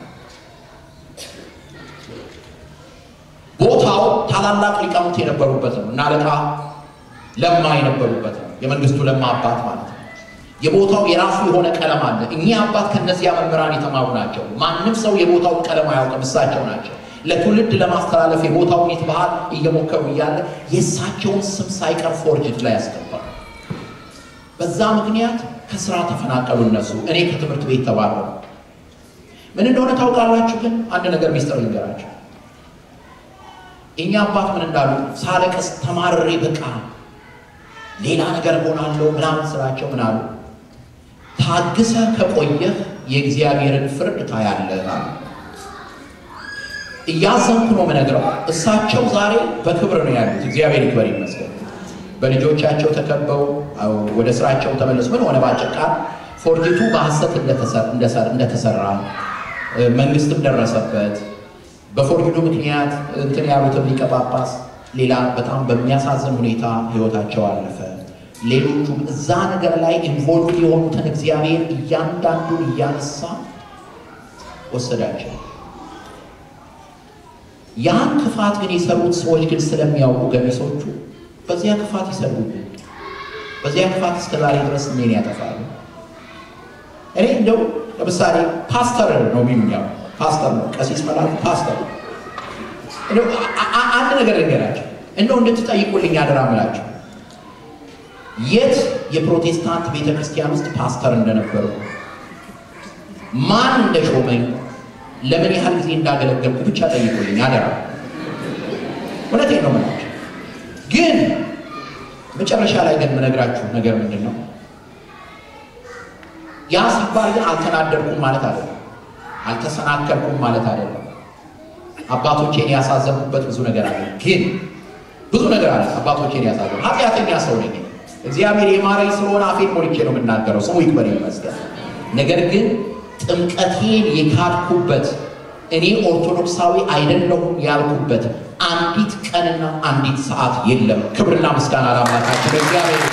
ቦታው ታላላቅ ሊቃውንት የነበሩበት ነው እና አለቃ ለማ የነበሩበት ነው። የመንግስቱ ለማ አባት ማለት ነው። የቦታው የራሱ የሆነ ቀለም አለ። እኚህ አባት ከነዚያ መምህራን የተማሩ ናቸው። ማንም ሰው የቦታውን ቀለም አያውቅም፣ እሳቸው ናቸው። ለትውልድ ለማስተላለፍ የቦታውን የት ባህል እየሞከሩ እያለ የእሳቸውን ስም ሳይቀር ፎርጅት ላይ ያስገባል። በዛ ምክንያት ከስራ ተፈናቀሉ እነሱ። እኔ ከትምህርት ቤት ተባረሩ። ምን እንደሆነ ታውቃላችሁ? ግን አንድ ነገር ሚስጥር ልንገራቸው። እኛ አባት ምን እንዳሉ ሳለቀስ ተማርሬ በቃ ሌላ ነገር ሆናለሁ ምናምን ስራቸው ምን አሉ? ታግሰህ ከቆየህ የእግዚአብሔርን ፍርድ ታያለህ አሉ። እያዘንኩ ነው የምነግረው። እሳቸው ዛሬ በክብር ነው ያሉት። እግዚአብሔር ይክበር ይመስገን። በልጆቻቸው ተከበው ወደ ስራቸው ተመለሱ። ምን ሆነ? ባጭር ቃል ፎርጅቱ በሐሰት እንደተሰራ መንግስትም ደረሰበት። በፎርጅዱ ምክንያት እንትን ያሉትም ሊቀ ጳጳስ ሌላ በጣም በሚያሳዝን ሁኔታ ህይወታቸው አለፈ። ሌሎቹም እዛ ነገር ላይ ኢንቮልቭ የሆኑትን እግዚአብሔር እያንዳንዱን እያነሳ ወሰዳቸው። ያን ክፋት ግን የሰሩት ሰዎች ግን ስለሚያውቁ ገሚሶቹ በዚያ ክፋት ይሰሩብን፣ በዚያ ክፋት እስከ ዛሬ ድረስ እኔን ያጠፋሉ። እኔ እንደው ለምሳሌ ፓስተር ነው የሚሉኛው ፓስተር ነው ቀሲስ መላኩ ፓስተር አንድ ነገር ልንገራቸው እንደው እንድትጠይቁልኝ አደራ ምላቸው የት የፕሮቴስታንት ቤተ ክርስቲያን ውስጥ ፓስተር እንደነበሩ ማን እንደሾመኝ ለምን ያህል ጊዜ እንዳገለገልኩ ብቻ ጠይቁልኝ አደራ እውነቴን ነው ምላቸው ግን መጨረሻ ላይ ግን የምነግራችሁ ነገር ምንድን ነው ያ ሲባል ግን አልተናደድኩም ማለት አይደለም አልተሰናከልኩም ማለት አይደለም አባቶቼን ያሳዘንኩበት ብዙ ነገር አለ ግን ብዙ ነገር አለ አባቶቼን ያሳዘን ኃጢአተኛ ሰው ነኝ እግዚአብሔር የማረኝ ስለሆነ አፌን ሞልቼ ነው የምናገረው ስሙ ይክበር ይመስገን ነገር ግን ጥምቀቴን የካድኩበት እኔ ኦርቶዶክሳዊ አይደለሁም ያልኩበት አንዲት ቀንና አንዲት ሰዓት የለም ክብርና ምስጋና ለአምላካችን እግዚአብሔር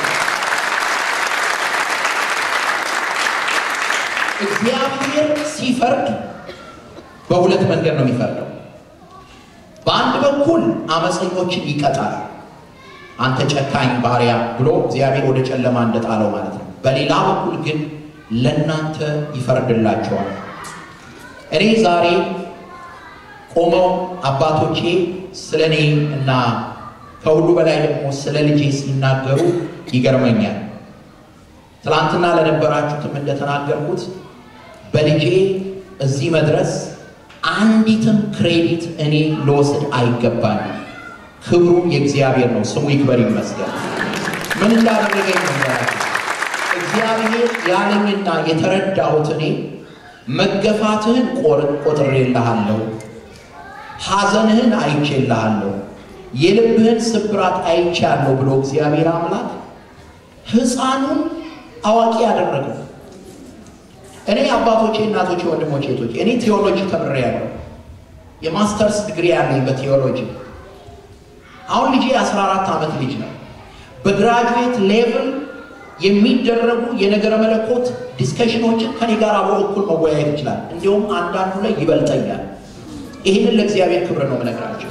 እግዚአብሔር ሲፈርድ በሁለት መንገድ ነው የሚፈርደው በአንድ በኩል አመፀኞችን ይቀጣል አንተ ጨካኝ ባሪያ ብሎ እግዚአብሔር ወደ ጨለማ እንደጣለው ማለት ነው በሌላ በኩል ግን ለእናንተ ይፈርድላቸዋል እኔ ዛሬ ቆመው አባቶቼ ስለ እኔ እና ከሁሉ በላይ ደግሞ ስለ ልጄ ሲናገሩ ይገርመኛል ትላንትና ለነበራችሁትም እንደተናገርኩት በልጄ እዚህ መድረስ አንዲትም ክሬዲት እኔ ልወስድ አይገባኝም ክብሩ የእግዚአብሔር ነው ስሙ ይክበር ይመስገን ምን እንዳደረገኝ ነገራችሁ እግዚአብሔር ያለኝና የተረዳሁት እኔ መገፋትህን ቆጥሬልሃለሁ ሐዘንህን አይቼልሃለሁ የልብህን ስብራት አይቻለሁ ብሎ እግዚአብሔር አምላክ ህፃኑን አዋቂ ያደረገው እኔ አባቶቼ እናቶቼ ወንድሞቼ ቶቼ እኔ ቴዎሎጂ ተምሬያለሁ የማስተርስ ዲግሪ ያለኝ በቴዎሎጂ አሁን ልጄ የ14 ዓመት ልጅ ነው በግራጁዌት ሌቭል የሚደረጉ የነገረ መለኮት ዲስከሽኖችን ከኔ ጋር አብሮ እኩል መወያየት ይችላል እንዲሁም አንዳንዱ ላይ ይበልጠኛል ይህንን ለእግዚአብሔር ክብር ነው መነግራቸው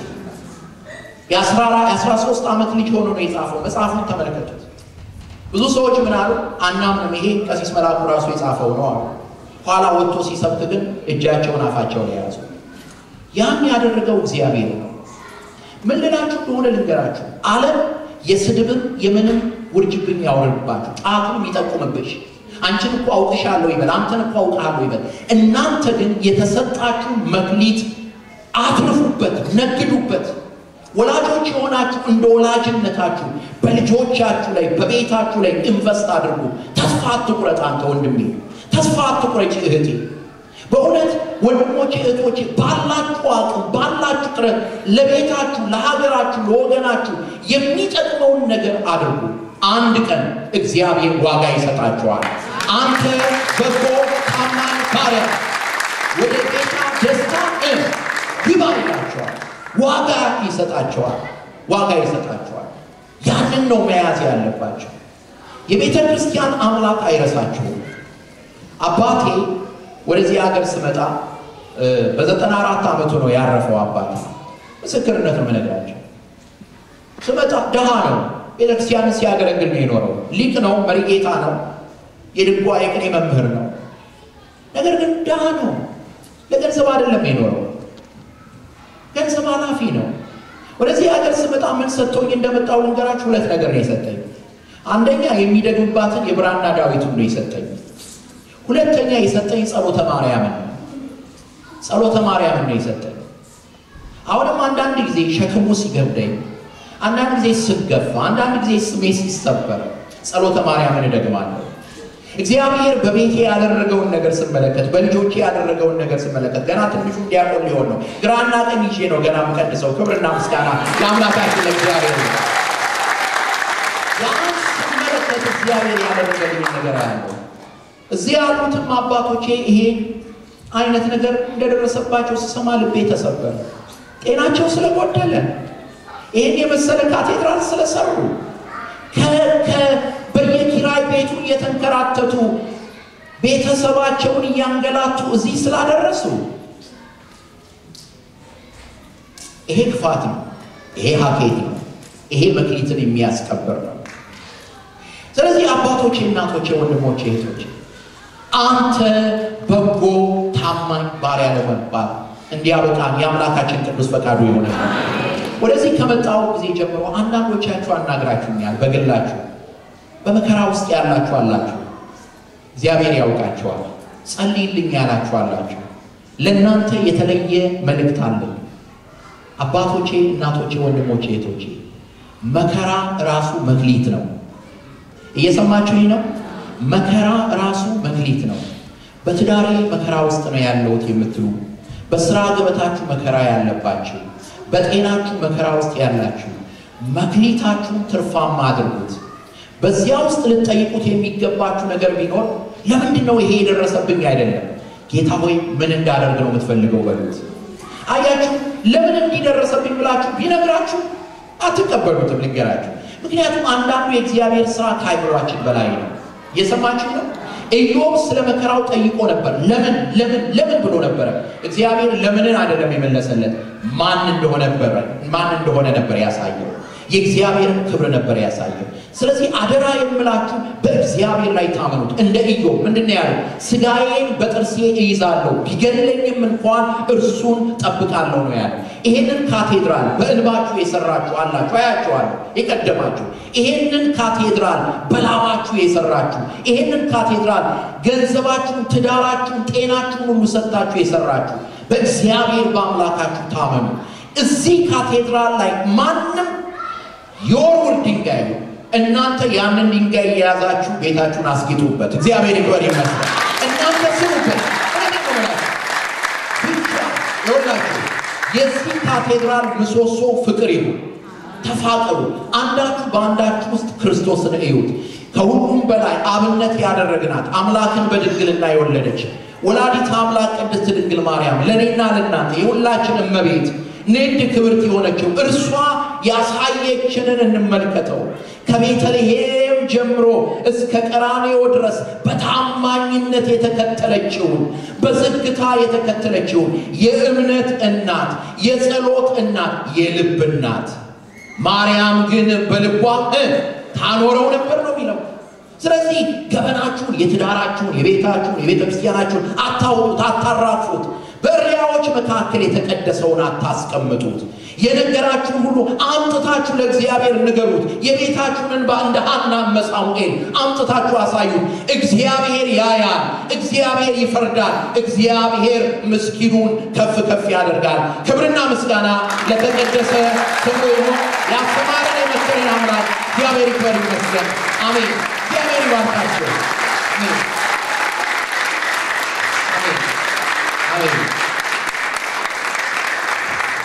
የ13 ዓመት ልጅ ሆኖ ነው የጻፈው መጽሐፉን ተመለከቱት ብዙ ሰዎች ምን አሉ አናምንም ይሄ ቀሲስ መላኩ ራሱ የጻፈው ነው አሉ ኋላ ወጥቶ ሲሰብክ ግን እጃቸውን አፋቸው ላይ ያዙ ያን ያደረገው እግዚአብሔር ነው ምን ልላችሁ እንደሆነ ልንገራችሁ አለም የስድብም የምንም ውርጅብኝ ያወርድባችሁ ጣቱን ይጠቁምብሽ አንቺን እኮ አውቅሻለሁ ይበል አንተን እኮ አውቅሃለሁ ይበል እናንተ ግን የተሰጣችሁ መክሊት አትርፉበት ነግዱበት ወላጆች የሆናችሁ እንደ ወላጅነታችሁ በልጆቻችሁ ላይ በቤታችሁ ላይ ኢንቨስት አድርጉ ተስፋ አትቁረጥ አንተ ወንድሜ ተስፋ አትቁረጭ እህቴ በእውነት ወንድሞች እህቶች ባላችሁ አቅም ባላችሁ ጥረት ለቤታችሁ ለሀገራችሁ ለወገናችሁ የሚጠቅመውን ነገር አድርጉ አንድ ቀን እግዚአብሔር ዋጋ ይሰጣቸዋል። አንተ በጎ ታማኝ ባሪያ ወደ ጌታ ደስታ ግባ ይላቸዋል። ዋጋ ይሰጣቸዋል። ዋጋ ይሰጣቸዋል። ያንን ነው መያዝ ያለባቸው። የቤተ ክርስቲያን አምላክ አይረሳችሁም። አባቴ ወደዚህ ሀገር ስመጣ በዘጠና አራት ዓመቱ ነው ያረፈው። አባቴ ምስክርነት ነው የምነግራቸው። ስመጣ ድሃ ነው። ቤተክርስቲያንን ሲያገለግል ነው የኖረው። ሊቅ ነው፣ መሪጌታ ነው፣ የድጓ የቅኔ መምህር ነው። ነገር ግን ድሃ ነው። ለገንዘብ አይደለም የኖረው፣ ገንዘብ ኃላፊ ነው። ወደዚህ ሀገር ስመጣ ምን ሰጥቶኝ እንደመጣው ልንገራችሁ። ሁለት ነገር ነው የሰጠኝ። አንደኛ የሚደግምባትን የብራና ዳዊቱን ነው የሰጠኝ። ሁለተኛ የሰጠኝ ጸሎተ ማርያምን ነው። ጸሎተ ማርያምን ነው የሰጠኝ። አሁንም አንዳንድ ጊዜ ሸክሙ ሲገብደኝ፣ አንዳንድ ጊዜ ስገፋ፣ አንዳንድ ጊዜ ስሜ ሲሰበር ጸሎተ ማርያምን እደግማለሁ። እግዚአብሔር በቤቴ ያደረገውን ነገር ስመለከት፣ በልጆቼ ያደረገውን ነገር ስመለከት፣ ገና ትንሹ ዲያቆን ሊሆን ነው። ግራና ቀኝ ይዤ ነው ገና የምቀድሰው። ክብርና ምስጋና ለአምላካችን ለእግዚአብሔር ነው። ያን ስመለከት እግዚአብሔር ያደረገልኝ ነገር ያለው እዚህ ያሉትም አባቶቼ ይሄ አይነት ነገር እንደደረሰባቸው ስሰማ ልቤ ተሰበረ። ጤናቸው ስለጎደለ ይህን የመሰለ ካቴድራል ስለሰሩ በየኪራይ ቤቱ እየተንከራተቱ ቤተሰባቸውን እያንገላቱ እዚህ ስላደረሱ ይሄ ክፋት ነው። ይሄ ሀኬት ነው። ይሄ መክሊትን የሚያስከብር ነው። ስለዚህ አባቶቼ፣ እናቶቼ፣ ወንድሞቼ፣ እህቶቼ አንተ በጎ ታማኝ ባሪያ ለመባል እንዲያበቃን የአምላካችን ቅዱስ ፈቃዱ የሆነ ወደዚህ ከመጣው ጊዜ ጀምሮ አንዳንዶቻችሁ አናግራችሁኛል። በግላችሁ በመከራ ውስጥ ያላችሁ አላችሁ። እግዚአብሔር ያውቃችኋል። ጸልይልኝ ያላችሁ አላችሁ። ለእናንተ የተለየ መልእክት አለኝ። አባቶቼ፣ እናቶቼ፣ ወንድሞቼ፣ እህቶቼ መከራ ራሱ መክሊት ነው። እየሰማችሁኝ ነው? መከራ ራሱ መክሊት ነው። በትዳሬ መከራ ውስጥ ነው ያለሁት የምትሉ፣ በስራ ገበታችሁ መከራ ያለባችሁ፣ በጤናችሁ መከራ ውስጥ ያላችሁ መክሊታችሁን ትርፋማ አድርጉት። በዚያ ውስጥ ልትጠይቁት የሚገባችሁ ነገር ቢኖር ለምንድን ነው ይሄ የደረሰብኝ አይደለም፣ ጌታ ሆይ ምን እንዳደርግ ነው የምትፈልገው በሉት። አያችሁ፣ ለምን እንዲደረሰብኝ ብላችሁ ቢነግራችሁ አትቀበሉትም። ልንገራችሁ፣ ምክንያቱም አንዳንዱ የእግዚአብሔር ስራ ከአይምሯችን በላይ ነው። እየሰማችሁ ነው። ኢዮብ ስለ መከራው ጠይቆ ነበር። ለምን ለምን ለምን ብሎ ነበረ። እግዚአብሔር ለምንን አይደለም የመለሰለት ማን እንደሆነ ነበር ማን እንደሆነ ነበር ያሳየው። የእግዚአብሔርን ክብር ነበር ያሳየው። ስለዚህ አደራ የምላችሁ በእግዚአብሔር ላይ ታመኑት። እንደ ኢዮብ ምንድን ነው ያለው? ስጋዬን በጥርሴ እይዛለሁ ቢገድለኝም እንኳን እርሱን ጠብቃለሁ ነው ያለው። ይሄንን ካቴድራል በእንባችሁ የሰራችሁ አላችሁ፣ አያችኋለሁ፣ የቀደማችሁ ይሄንን ካቴድራል በላባችሁ የሰራችሁ ይሄንን ካቴድራል ገንዘባችሁን፣ ትዳራችሁን፣ ጤናችሁን ሁሉ ሰጥታችሁ የሰራችሁ በእግዚአብሔር በአምላካችሁ ታመኑ። እዚህ ካቴድራል ላይ ማንም የወርውር ድንጋይ ነው። እናንተ ያንን ድንጋይ የያዛችሁ ቤታችሁን አስጌጡበት። እግዚአብሔር ይክበር ይመስላል። እናንተ ስሩበት። ብቻ ይሆናችሁ የዚህ ካቴድራል ምሰሶ ፍቅር ይሁን። ተፋቀሩ። አንዳችሁ በአንዳችሁ ውስጥ ክርስቶስን እዩት። ከሁሉም በላይ አብነት ያደረግናት አምላክን በድንግልና የወለደች ወላዲት አምላክ ቅድስት ድንግል ማርያም ለእኔና ለእናንተ የሁላችን እመቤት ንድ ክብርት የሆነችው እርሷ ያሳየችንን እንመልከተው። ከቤተልሔም ጀምሮ እስከ ቀራንዮ ድረስ በታማኝነት የተከተለችውን በዝግታ የተከተለችውን የእምነት እናት፣ የጸሎት እናት፣ የልብ እናት ማርያም ግን በልቧ ታኖረው ነበር ነው የሚለው። ስለዚህ ገበናችሁን፣ የትዳራችሁን፣ የቤታችሁን፣ የቤተ ክርስቲያናችሁን አታውጡት፣ አታራፉት። በእሪያዎች መካከል የተቀደሰውን አታስቀምጡት። የነገራችሁን ሁሉ አምጥታችሁ ለእግዚአብሔር ንገሩት። የቤታችሁን እንባ እንደ ሐናና ሳሙኤል አምጥታችሁ አሳዩት። እግዚአብሔር ያያል፣ እግዚአብሔር ይፈርዳል፣ እግዚአብሔር ምስኪኑን ከፍ ከፍ ያደርጋል። ክብርና ምስጋና ለተቀደሰ ስሙ ይሁን። ያስተማረን የመሰለን አምላክ እግዚአብሔር ይክበር ይመስገን። አሜን። እግዚአብሔር ይባርካችሁ። አሜን። አሜን።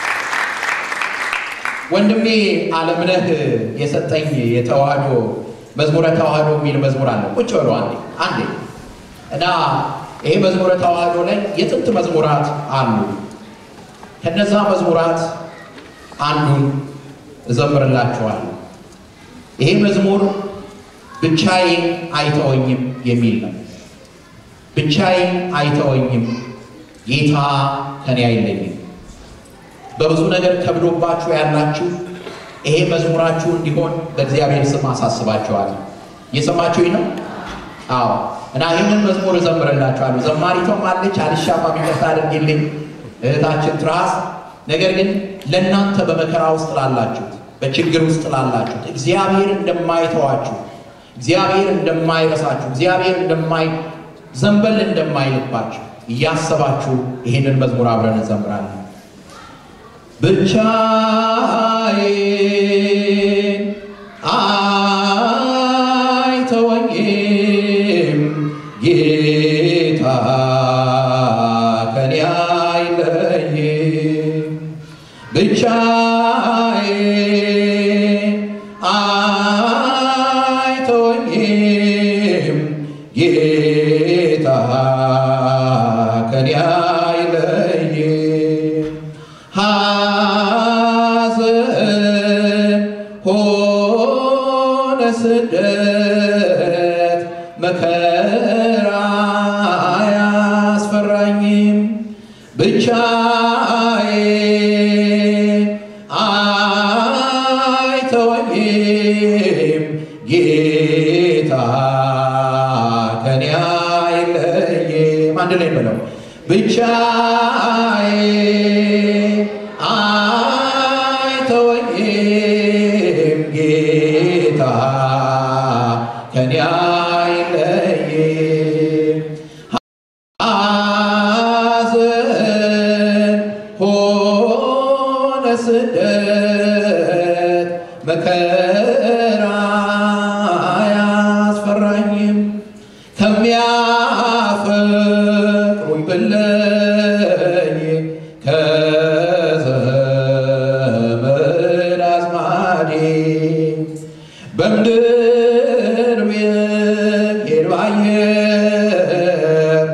ወንድሜ አለምነህ የሰጠኝ የተዋህዶ መዝሙረ ተዋህዶ የሚል መዝሙር አለ። ቁጭ በሉ አንዴ አንዴ እና ይሄ መዝሙረ ተዋህዶ ላይ የጥንት መዝሙራት አሉ። ከነዛ መዝሙራት አንዱን እዘምርላችኋለሁ። ይሄ መዝሙር ብቻዬን አይተወኝም የሚል ነው። ብቻዬን አይተወኝም፣ ጌታ ከኔ አይለይም። በብዙ ነገር ከብዶባችሁ ያላችሁ ይሄ መዝሙራችሁ እንዲሆን በእግዚአብሔር ስም አሳስባችኋለሁ። እየሰማችሁኝ ነው? አዎ። እና ይህንን መዝሙር እዘምርላችኋለሁ። ዘማሪቷም አለች፣ አልሻማም፣ ይቅርታ አድርጊልኝ እህታችን ትራስ። ነገር ግን ለእናንተ በመከራ ውስጥ ላላችሁት፣ በችግር ውስጥ ላላችሁት እግዚአብሔር እንደማይተዋችሁ፣ እግዚአብሔር እንደማይረሳችሁ፣ እግዚአብሔር እንደማይ ዘንበል እንደማይልባችሁ እያሰባችሁ ይህንን መዝሙር አብረን እንዘምራለን። ብቻዬን አይተወኝም ጌታ ከኔ አይለይም። ብቻዬን አይተወኝም ጌታ ከኔ አይለይም። ሐዘን ሆነ ስደት መከራ አያስፈራኝም። ብቻዬን አይተወኝም ጌታ ከኔ አይለይም። አንድ ላይ በለው ብቻዬን አይተወኝም ጌታ ከኔ አይለይም። ሐዘን ሆነ ስደት መከራ አያስፈራኝም። ከሚያፈቅሩኝ ብለኝ ከዘመድ አዝማዴ በምድር ብሄድ ባየር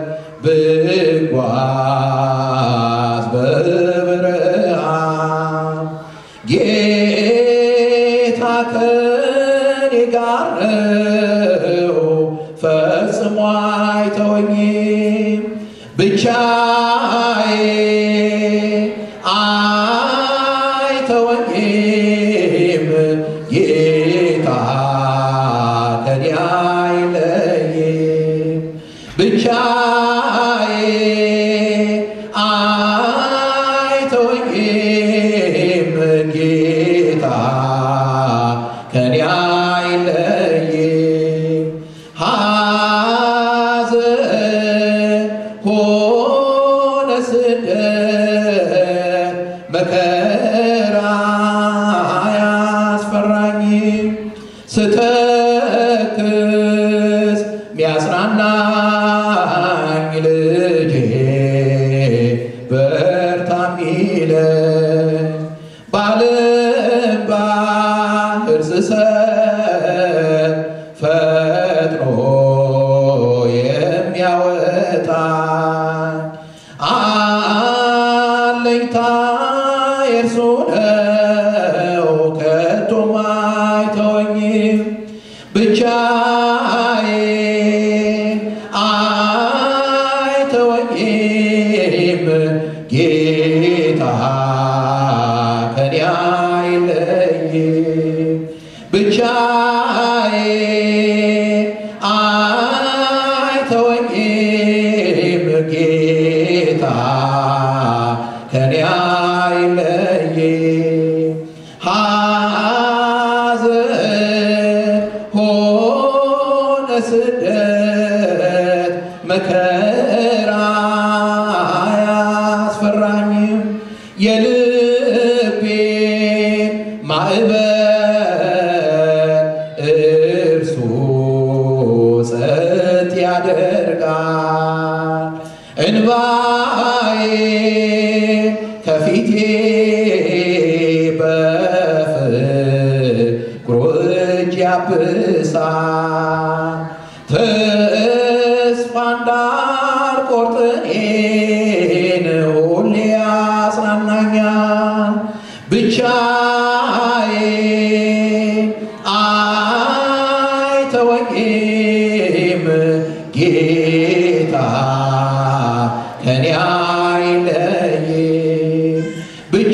ብጓዝ በበረሃ ጌታ ከኔ ጋር ነው፣ ፈጽሞ አይተወኝም። ብቻዬን አይተወኝም ጌታ ከኔ አይለይም። ብቻዬን አይተወኝም ጌታ ከኔ አይለይም። ሐዘን ሆነ ስደት መከራ አያስፈራኝም። ስተክዝ ሚያጽናናኝ ልጄ በርታ ሚለኝ በዓለም ባህር ስሰጥ ፈጥኖ የሚያወጣኝ አለኝታ የእርሱ ነው ከቶም አይተወኝም። ብቻዬን አይተወኝም ጌታ ከኔ አይለይም። ብቻዬን አይተወኝም ጌታ ከኔ አይለይም። ሐዘን ሆነ ስደት መከራ አያስፈራኝም። የልቤን ማዕበል እርሱ ጸጥ ያደርጋል። እንባዬ ከፊቴ በፍቅሩ እጅ ያብሳል።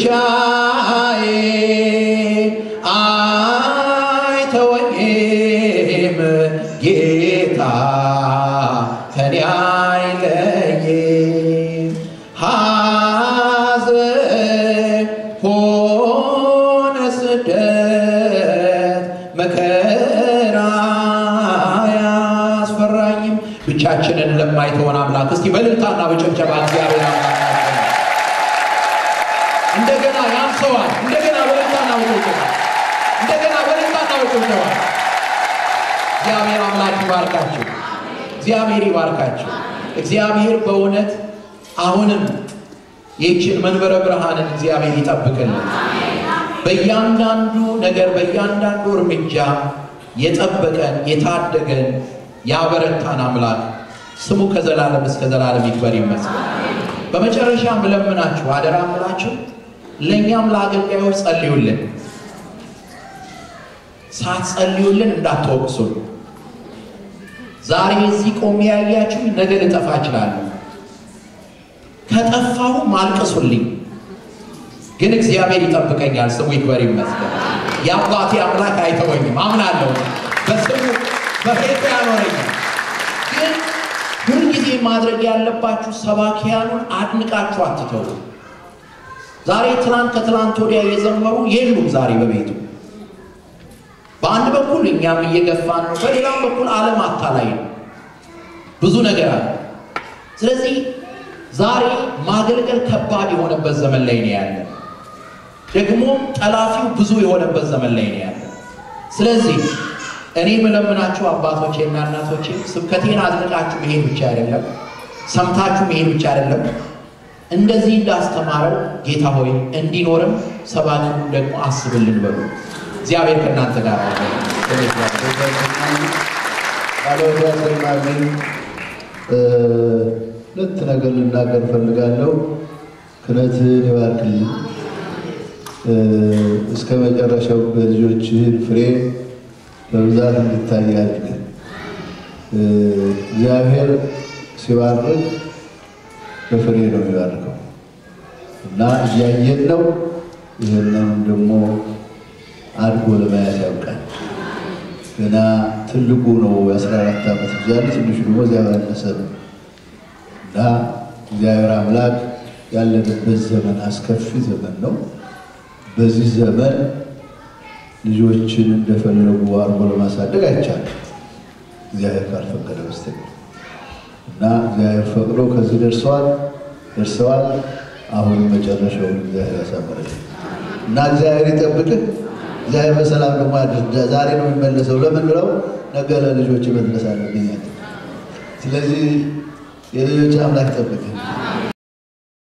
ብቻዬን አይተወኝም ጌታ ከኔ አይለይም ሐዘን ሆነ ስደት መከራ አያስፈራኝም ብቻችንን ለማይተወን አምላክ እስቲ በልልታና በጭብጨባ እግዚአብሔር አምላካችን እንደገና ያንሰዋል እንደገና በልልታና በጭብጨባ እንደገና በልልታና በጭብጨባ እግዚአብሔር አምላክ ይባርካችሁ እግዚአብሔር ይባርካችሁ እግዚአብሔር በእውነት አሁንም ይህችን መንበረ ብርሃንን እግዚአብሔር ይጠብቅልን በእያንዳንዱ ነገር በእያንዳንዱ እርምጃ የጠበቀን የታደገን ያበረታን አምላክ ስሙ ከዘላለም እስከ ዘላለም ይክበር ይመስገን። በመጨረሻ ምለምናችሁ አደራ ምላችሁ ለእኛም ለአገልጋዮች ጸልዩልን። ሳትጸልዩልን እንዳትወቅሱን። ዛሬ እዚህ ቆሜ ያያችሁ ነገ ልጠፋ እችላለሁ። ከጠፋሁ ማልቀሱልኝ፣ ግን እግዚአብሔር ይጠብቀኛል። ስሙ ይክበር ይመስገን። የአባቴ አምላክ አይተወኝም፣ አምናለሁ። በስሙ በቤቱ ያኖረኛል። ግን ሁልጊዜ ማድረግ ያለባችሁ ሰባኪያኑን አድንቃችሁ አትተው። ዛሬ ትናንት ከትናንት ወዲያ የዘመሩ የሉም ዛሬ በቤቱ በአንድ በኩል እኛም እየገፋን ነው፣ በሌላም በኩል ዓለም አታላይ ነው። ብዙ ነገር አለ። ስለዚህ ዛሬ ማገልገል ከባድ የሆነበት ዘመን ላይ ነው ያለ። ደግሞ ጠላፊው ብዙ የሆነበት ዘመን ላይ ነው ያለ። ስለዚህ እኔ የምለምናችሁ አባቶቼና እናቶቼ ስብከቴን አድንቃችሁ መሄድ ብቻ አይደለም፣ ሰምታችሁ መሄድ ብቻ አይደለም። እንደዚህ እንዳስተማረው ጌታ ሆይ እንዲኖርም ሰባኪውን ደግሞ አስብልን በሉ። እግዚአብሔር ከእናንተ ጋር ባለወዳሰማልኝ ሁለት ነገር ልናገር ፈልጋለሁ። ክህነትህን ይባርክልኝ፣ እስከ መጨረሻው በልጆችህን ፍሬ በብዛት እንድታይ አድርግ። እግዚአብሔር ሲባርክ በፍሬ ነው የሚባርከው እና እያየን ነው። ይህንም ደግሞ አድጎ ለማየት ያውቃል። ገና ትልቁ ነው የአስራ አራት ዓመት ልጅ ያለ ትንሹ ደግሞ እዚያ ባነሰ ነው እና እግዚአብሔር አምላክ ያለንበት ዘመን አስከፊ ዘመን ነው። በዚህ ዘመን ልጆችን እንደፈለጉ አድርጎ ለማሳደግ አይቻልም እግዚአብሔር ካልፈቀደ በስተቀር እና እግዚአብሔር ፈቅዶ ከዚህ ደርሰዋል ደርሰዋል። አሁን መጨረሻውን እግዚአብሔር ያሳምርልን እና እግዚአብሔር ይጠብቅህ። እግዚአብሔር በሰላም ደግሞ ያድርስ። ዛሬ ነው የሚመለሰው። ለምን ብለው ነገ ለልጆች መድረስ አለብኝ። ስለዚህ የልጆች አምላክ ይጠብቅህ።